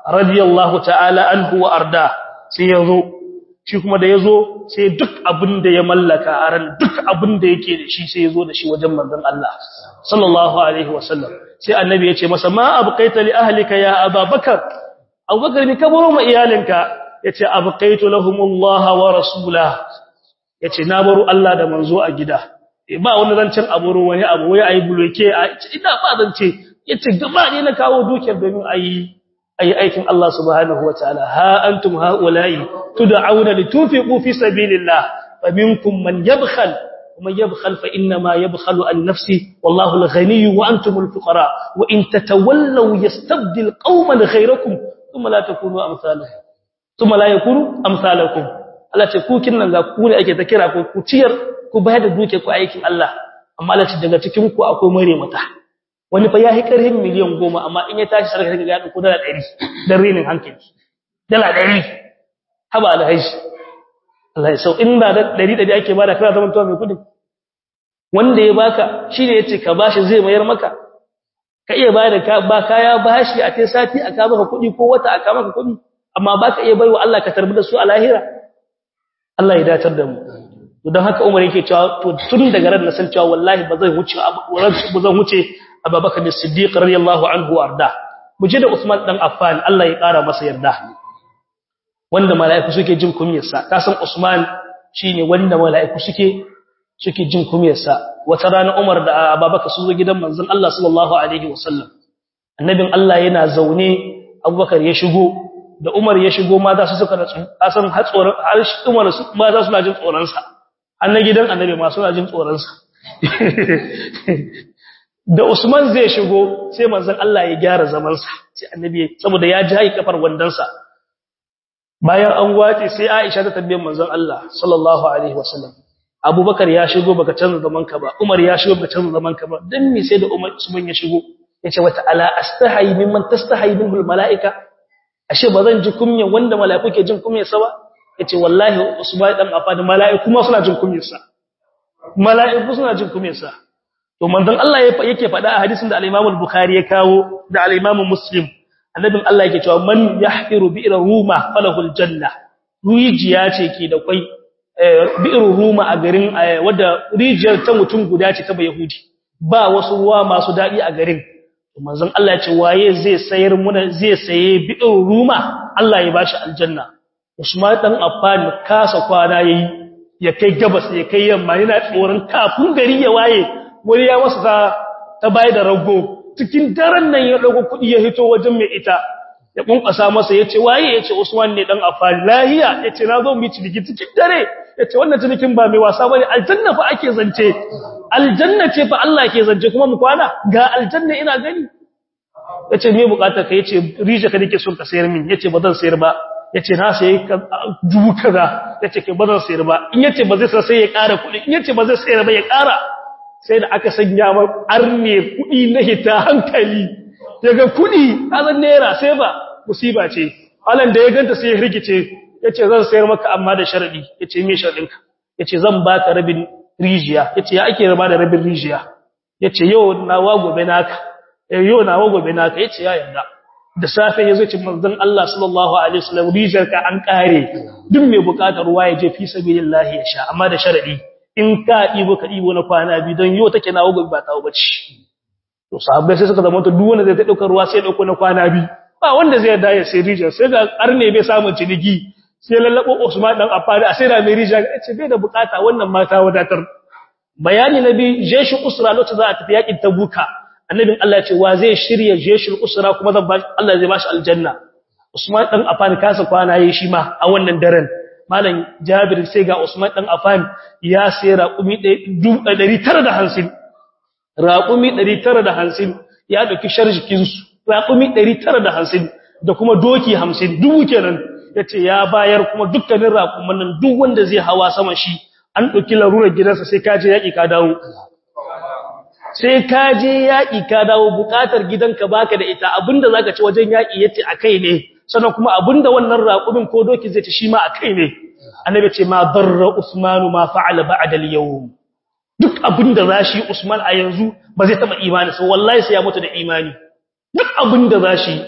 radiyallahu ta'ala anhu wa arda sai yazo shi kuma da yazo sai duk abin da ya mallaka a ran duk abin da yake da shi sai yazo da shi wajen manzon Allah sallallahu alaihi wasallam sai annabi ya ce masa ma abqaita li ahlika ya ababakar abubakar ni ka baro ma iyalinka yace abqaitu lahumullah wa rasulah yace na baro Allah da manzo a gida ba wani zancen aburo wani abu wai ayi buloke a ina ba zance yace gaba ne na kawo dukiyar domin ayi ayi aikin Allah subhanahu wataala ha antum haula'i tud'auna litufiqu fi sabilillah faminkum man yabkhal ومن يبخل فإنما يبخل عن نفسه والله الغني وأنتم الفقراء وإن تتولوا يستبدل قوما غيركم ثم لا تكونوا أمثالهم ثم لا يكونوا أمثالكم Allah ce ku kin nan ga ku ne ake ta kira ku ku ciyar ku bayar da duke ku aikin Allah amma Allah ce daga cikin ku akwai mare mata wani fa yayi karhin miliyan 10 amma in ya tashi sarka ga ya dauko dala 100 dan rinin hankali dala 100 haba alhaji Allah ya sau in ba da 100 da ake bada kana zaman tuwa mai kudi wanda ya baka shine yace ka bashi zai mayar maka ka iya bada ka ba kaya bashi a kai sati aka maka kudi ko wata aka maka kudi amma baka iya baiwa Allah ka tarbi da su a lahira Allah ya datar da mu don haka Umar yake cewa to tun daga ran na san cewa wallahi ba zai wuce ba zan wuce Abubakar as-Siddiq radiyallahu anhu arda mu je da Usman dan Affan Allah ya kara masa yarda wanda mala'iku suke jin kumiyarsa ka san Usman shine wanda mala'iku suke suke jin kumiyarsa wata rana Umar da Abubakar su zo gidan manzon Allah sallallahu alaihi wasallam annabin Allah yana zaune Abubakar ya shigo da Umar ya shigo mata su suka natsu kasan har tsoron har Umar su mata suna jin tsoron sa annan gidan annabi ma suna jin tsoron sa da Usman zai shigo sai manzon Allah ya gyara zaman sa sai annabi saboda ya ji kafar wandan sa bayan an wace sai Aisha ta tambaye manzon Allah sallallahu alaihi wasallam Abubakar ya shigo baka canza zaman ka ba Umar ya shigo baka canza zaman ka ba dan me sai da Umar Usman ya shigo yace wata ala astahi mimman tastahi minhu malaika ashe ba zan ji kunya wanda mala'iku ke jin kunyarsa ba yace wallahi usman dan afad mala'iku ma suna jin kunyarsa mala'iku suna jin kunyarsa to manzon Allah yake faɗa a hadisin da al-Imam al-Bukhari ya kawo da al-Imam Muslim annabin Allah yake cewa man yahqiru bi'ra ruma falahul janna rijiya ce ke da kwai bi'ru ruma a garin wadda rijiyar ta mutum guda ce ta bayahudi ba wasu ruwa masu dadi a garin manzon Allah ya ce waye zai sayar muna zai saye bi'in ruma Allah ya bashi aljanna Usman dan Affan kasa kwana yayi ya kai gabas ya kai yamma yana tsoron kafin gari ya waye wani ya masa ta ta bai da rago cikin daren nan ya dago kudi ya hito wajen mai ita ya kunkasa masa yace waye yace Usman ne dan Affan lahiya yace na zo mu ci cikin dare yace wannan cinikin ba mai wasa bane aljanna fa ake zance aljanna ce fa Allah ke zance kuma mu kwana ga aljanna ina gani yace me bukatar ka yace rije ka dake son ka sayar min yace ba zan sayar ba yace na sayi dubu kaza yace ke ba zan sayar ba in yace ba zai sai ya ƙara kuɗi in yace ba zai sayar ba ya ƙara sai da aka sanya ma arne kuɗi na hita hankali daga kuɗi azan naira sai ba musiba ce alan da ya ganta sai ya rigice yace zan sayar maka amma da sharadi yace me sharadinka yace zan baka rabin rijiya yace ya ake raba da rabin rijiya yace yau nawa gobe naka yau nawa gobe naka yace ya yarda da safe yazo cin manzon Allah sallallahu alaihi wasallam rijiyar ka an kare duk mai bukatar ruwa ya je fi sabilillah ya sha amma da sharadi in ka dibo ka dibo na kwana bi don yau take nawa gobe ba tawo bace to sahabbai sai suka zama to duk wanda zai ta dauka ruwa sai ya dauko na kwana bi ba wanda zai yarda ya sai rijiyar sai ga arne bai samu ciniki sai lallabo Usman dan Affan a sai da mai rija ce bai da bukata wannan mata wadatar bayani nabi jeshi usra lokacin za a tafi yakin tabuka annabin Allah ya ce wa zai shirye jeshul usra kuma zan ba Allah zai bashi aljanna Usman dan Affan kasa kwana yayi shi ma a wannan daren malam Jabir sai ga Usman dan Affan ya sai raqumi 950 raqumi 950 ya dauki sharjikin su raqumi 950 da kuma doki 50 dubu kenan yace ya bayar kuma dukkanin raƙuman nan duk wanda zai hawa sama shi an ɗauki larurar gidansa sai kaje yaƙi ka dawo sai kaje yaƙi ka dawo buƙatar gidanka baka da ita abinda zaka ci wajen yaƙi yace akai ne sannan kuma abinda wannan raƙumin ko doki zai ci shi ma akai ne annabi ce ma darra usmanu ma fa'ala ba'da al-yawm duk abinda zashi usman a yanzu ba zai taba imani sai wallahi sai ya mutu da imani duk abinda zashi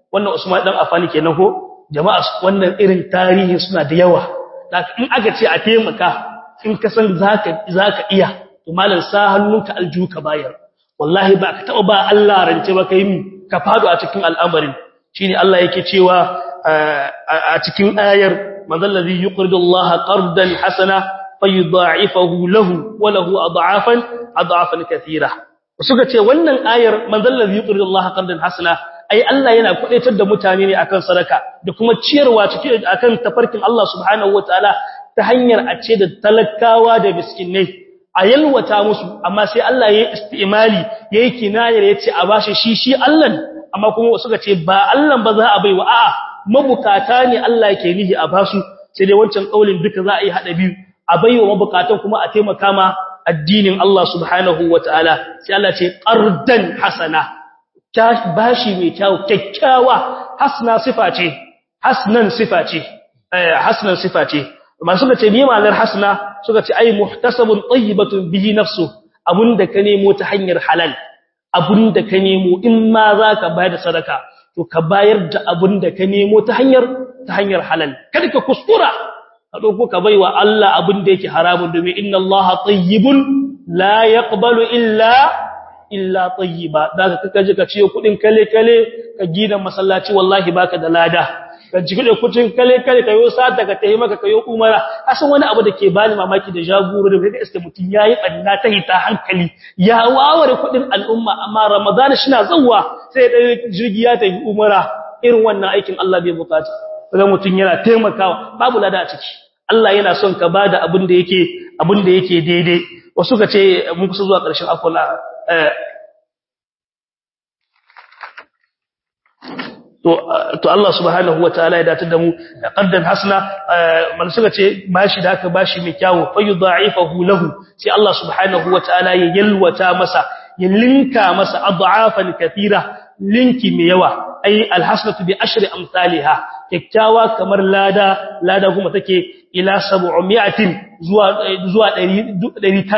wannan Usman dan Affan kenan ko jama'a wannan irin tarihi suna da yawa in aka ce a taimaka in ka san zaka zaka iya to malam sa hannunka aljuka bayar wallahi ba ka taba ba Allah rance ba kai ka fado a cikin al'amarin shine Allah yake cewa a cikin ayar manzal ladhi yuqridu Allah qardan hasana fayudha'ifahu lahu wa lahu ad'afan ad'afan katira suka ce wannan ayar manzal ladhi yuqridu Allah qardan hasana ai Allah yana kwadaitar da mutane ne akan sadaka da kuma ciyarwa cikin akan tafarkin Allah subhanahu wataala ta hanyar a ce da talakawa da miskinai a yalwata musu amma sai Allah ya yi istimali yayi kinayar yace a bashi shi shi Allah amma kuma suka ce ba Allah ba za a baiwa a'a mabukata ne Allah yake nihi a basu sai dai wancan kaulin duka za a yi hada biyu a baiwa mabukatan kuma a taimaka ma addinin Allah subhanahu wataala sai Allah ce qardan hasana bashi mai kyau kyakkyawa hasna sifa ce hasnan sifa ce eh hasnan sifa ce amma suka ce me ma'anar hasna suka ce ai muhtasabun tayyibatun bihi nafsu abunda ka nemo ta hanyar halal abunda ka nemo in ma zaka bayar da sadaka to ka bayar da abunda ka nemo ta hanyar ta hanyar halal kada ka kuskura ka dauko ka baiwa Allah abunda yake haramun domin inna Allaha tayyibun la yaqbalu illa illa tayyiba daga kaka ji ka ciyo kudin kale kale ka gina masallaci wallahi baka da lada ka ji kudin kudin kale kale kayo sata ka tayi maka kayo umara asan wani abu da ke bani mamaki da jagoro da kaga iske mutun yayi banna ta hita hankali ya waware kudin al'umma amma ramadana shina zawwa sai da jirgi ya tafi umara irin wannan aikin Allah bai bukata kaga mutun yana taimakawa babu lada a ciki Allah yana son ka bada abin da yake abin da yake daidai wasu ka ce mun kusa zuwa ƙarshen akwala to Allah subhanahu wataala ya datar da mu qaddan hasna man suka ce bashi da aka bashi mai kyawu fayudha'ifahu lahu sai Allah subhanahu wataala ya yalwata masa ya linka masa ad'afan kathira linki mai yawa ai alhasanatu bi ashri amsalha kyakkyawa kamar lada lada kuma take ila 700 zuwa zuwa 900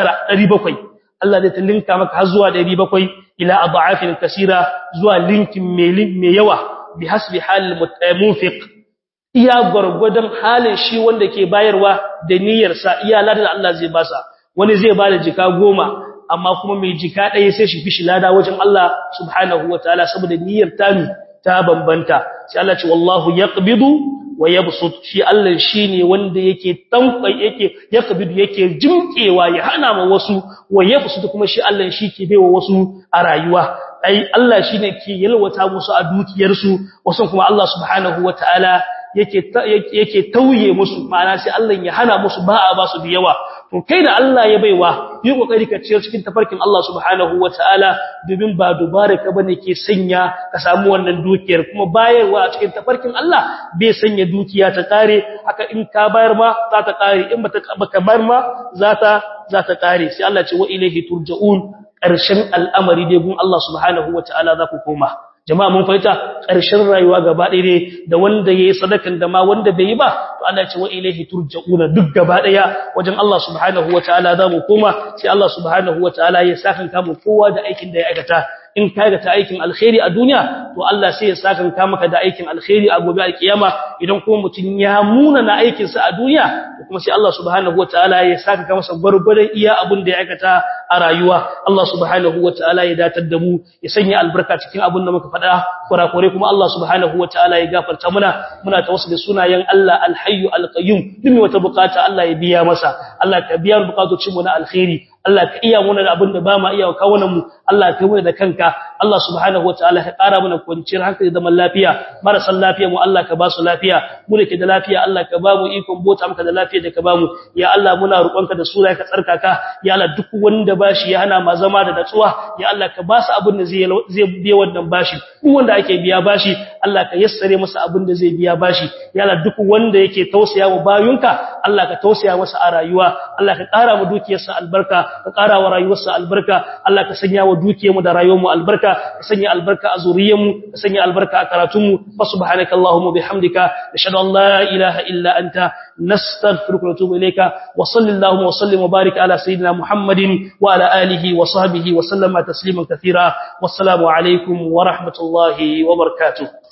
700 Allah zai linka maka har zuwa 700 ila ad'afin kaseera zuwa linkin mai yawa bi hasbi hal munfiq iya gurgudan halin shi wanda ke bayarwa da niyyarsa iya ladan Allah zai basa wani zai bada jika goma amma kuma mai jika ɗaya sai shi fishi lada wajen Allah subhanahu wataala saboda niyyar tami ta bambanta sai Allah ce wallahu yaqbidu wa yabsut shi Allah shine wanda yake tankwai yake yaqbidu yake jimkewa ya hana ma wasu wa yabsut kuma shi Allah shi ke baiwa wasu a rayuwa ai Allah shine ke yalwata musu a dukiyarsu wasu kuma Allah subhanahu wataala yake yake tauye musu ma'ana sai Allah ya hana musu ba a ba su da yawa to kai da Allah ya baiwa yi kokari ka ciyar cikin tafarkin Allah subhanahu wataala domin ba dubara ka bane ke sanya ka samu wannan dukiyar kuma bayarwa a cikin tafarkin Allah bai sanya dukiya ta kare haka in ka bayar ma za ta kare in bata baka bayar ma za ta za ta kare sai Allah ce wa ilaihi turja'un ƙarshen al'amari dai gun Allah subhanahu wataala za ku koma jama'a mun fahimta ƙarshen rayuwa gaba ɗaya ne da wanda yayi sadakan da ma wanda bai yi ba to Allah ya ce wa ilaihi turja'una duk gaba ɗaya wajen Allah subhanahu wataala za mu koma sai Allah subhanahu wataala ya saka mu kowa da aikin da ya aikata in ka ga ta aikin alkhairi a duniya to Allah sai ya saka ka maka da aikin alkhairi a gobe alkiyama idan kuma mutun ya muna na aikin sa a duniya to kuma sai Allah subhanahu wataala ya saka ka masa gurgurdan iya abun da ya aikata a rayuwa Allah subhanahu wataala ya datar da mu ya sanya albarka cikin abun da muka faɗa kurakure kuma Allah subhanahu wataala ya gafarta muna muna tawassuli sunayen Allah alhayyu alqayyum duk wata bukata Allah ya biya masa Allah ka biya bukatocin mu na alkhairi Allah ka iya muna da abin da ba ma iya kawunan mu Allah ka muna da kanka Allah subhanahu wataala ka ƙara mana kwanciyar hankali da zaman lafiya marasa lafiya mu Allah ka ba su lafiya mu da ke da lafiya Allah ka ba mu ikon bota maka da lafiya da ka ba mu ya Allah muna roƙonka da sura ka tsarkaka ya Allah duk wanda bashi ya hana ma zama da natsuwa ya Allah ka ba su abin da zai zai biya wannan bashi duk wanda ake biya bashi Allah ka yassare masa abin da zai biya bashi ya Allah duk wanda yake tausaya wa bayunka Allah ka tausaya masa a rayuwa Allah ka ƙara mu dukiyarsa albarka ka ƙara wa rayuwarsa albarka Allah ka sanya wa dukiyarmu da rayuwarmu albarka ka sanya albarka a zuriyarmu ka sanya albarka a karatunmu fa subhanaka allahumma bihamdika nashhadu an la ilaha illa anta nastaghfiruka wa natubu ilayka wa sallallahu wa sallim wa barik ala sayidina muhammadin wa ala alihi wa sahbihi wa sallama tasliman kathira wassalamu alaikum wa rahmatullahi wa barakatuh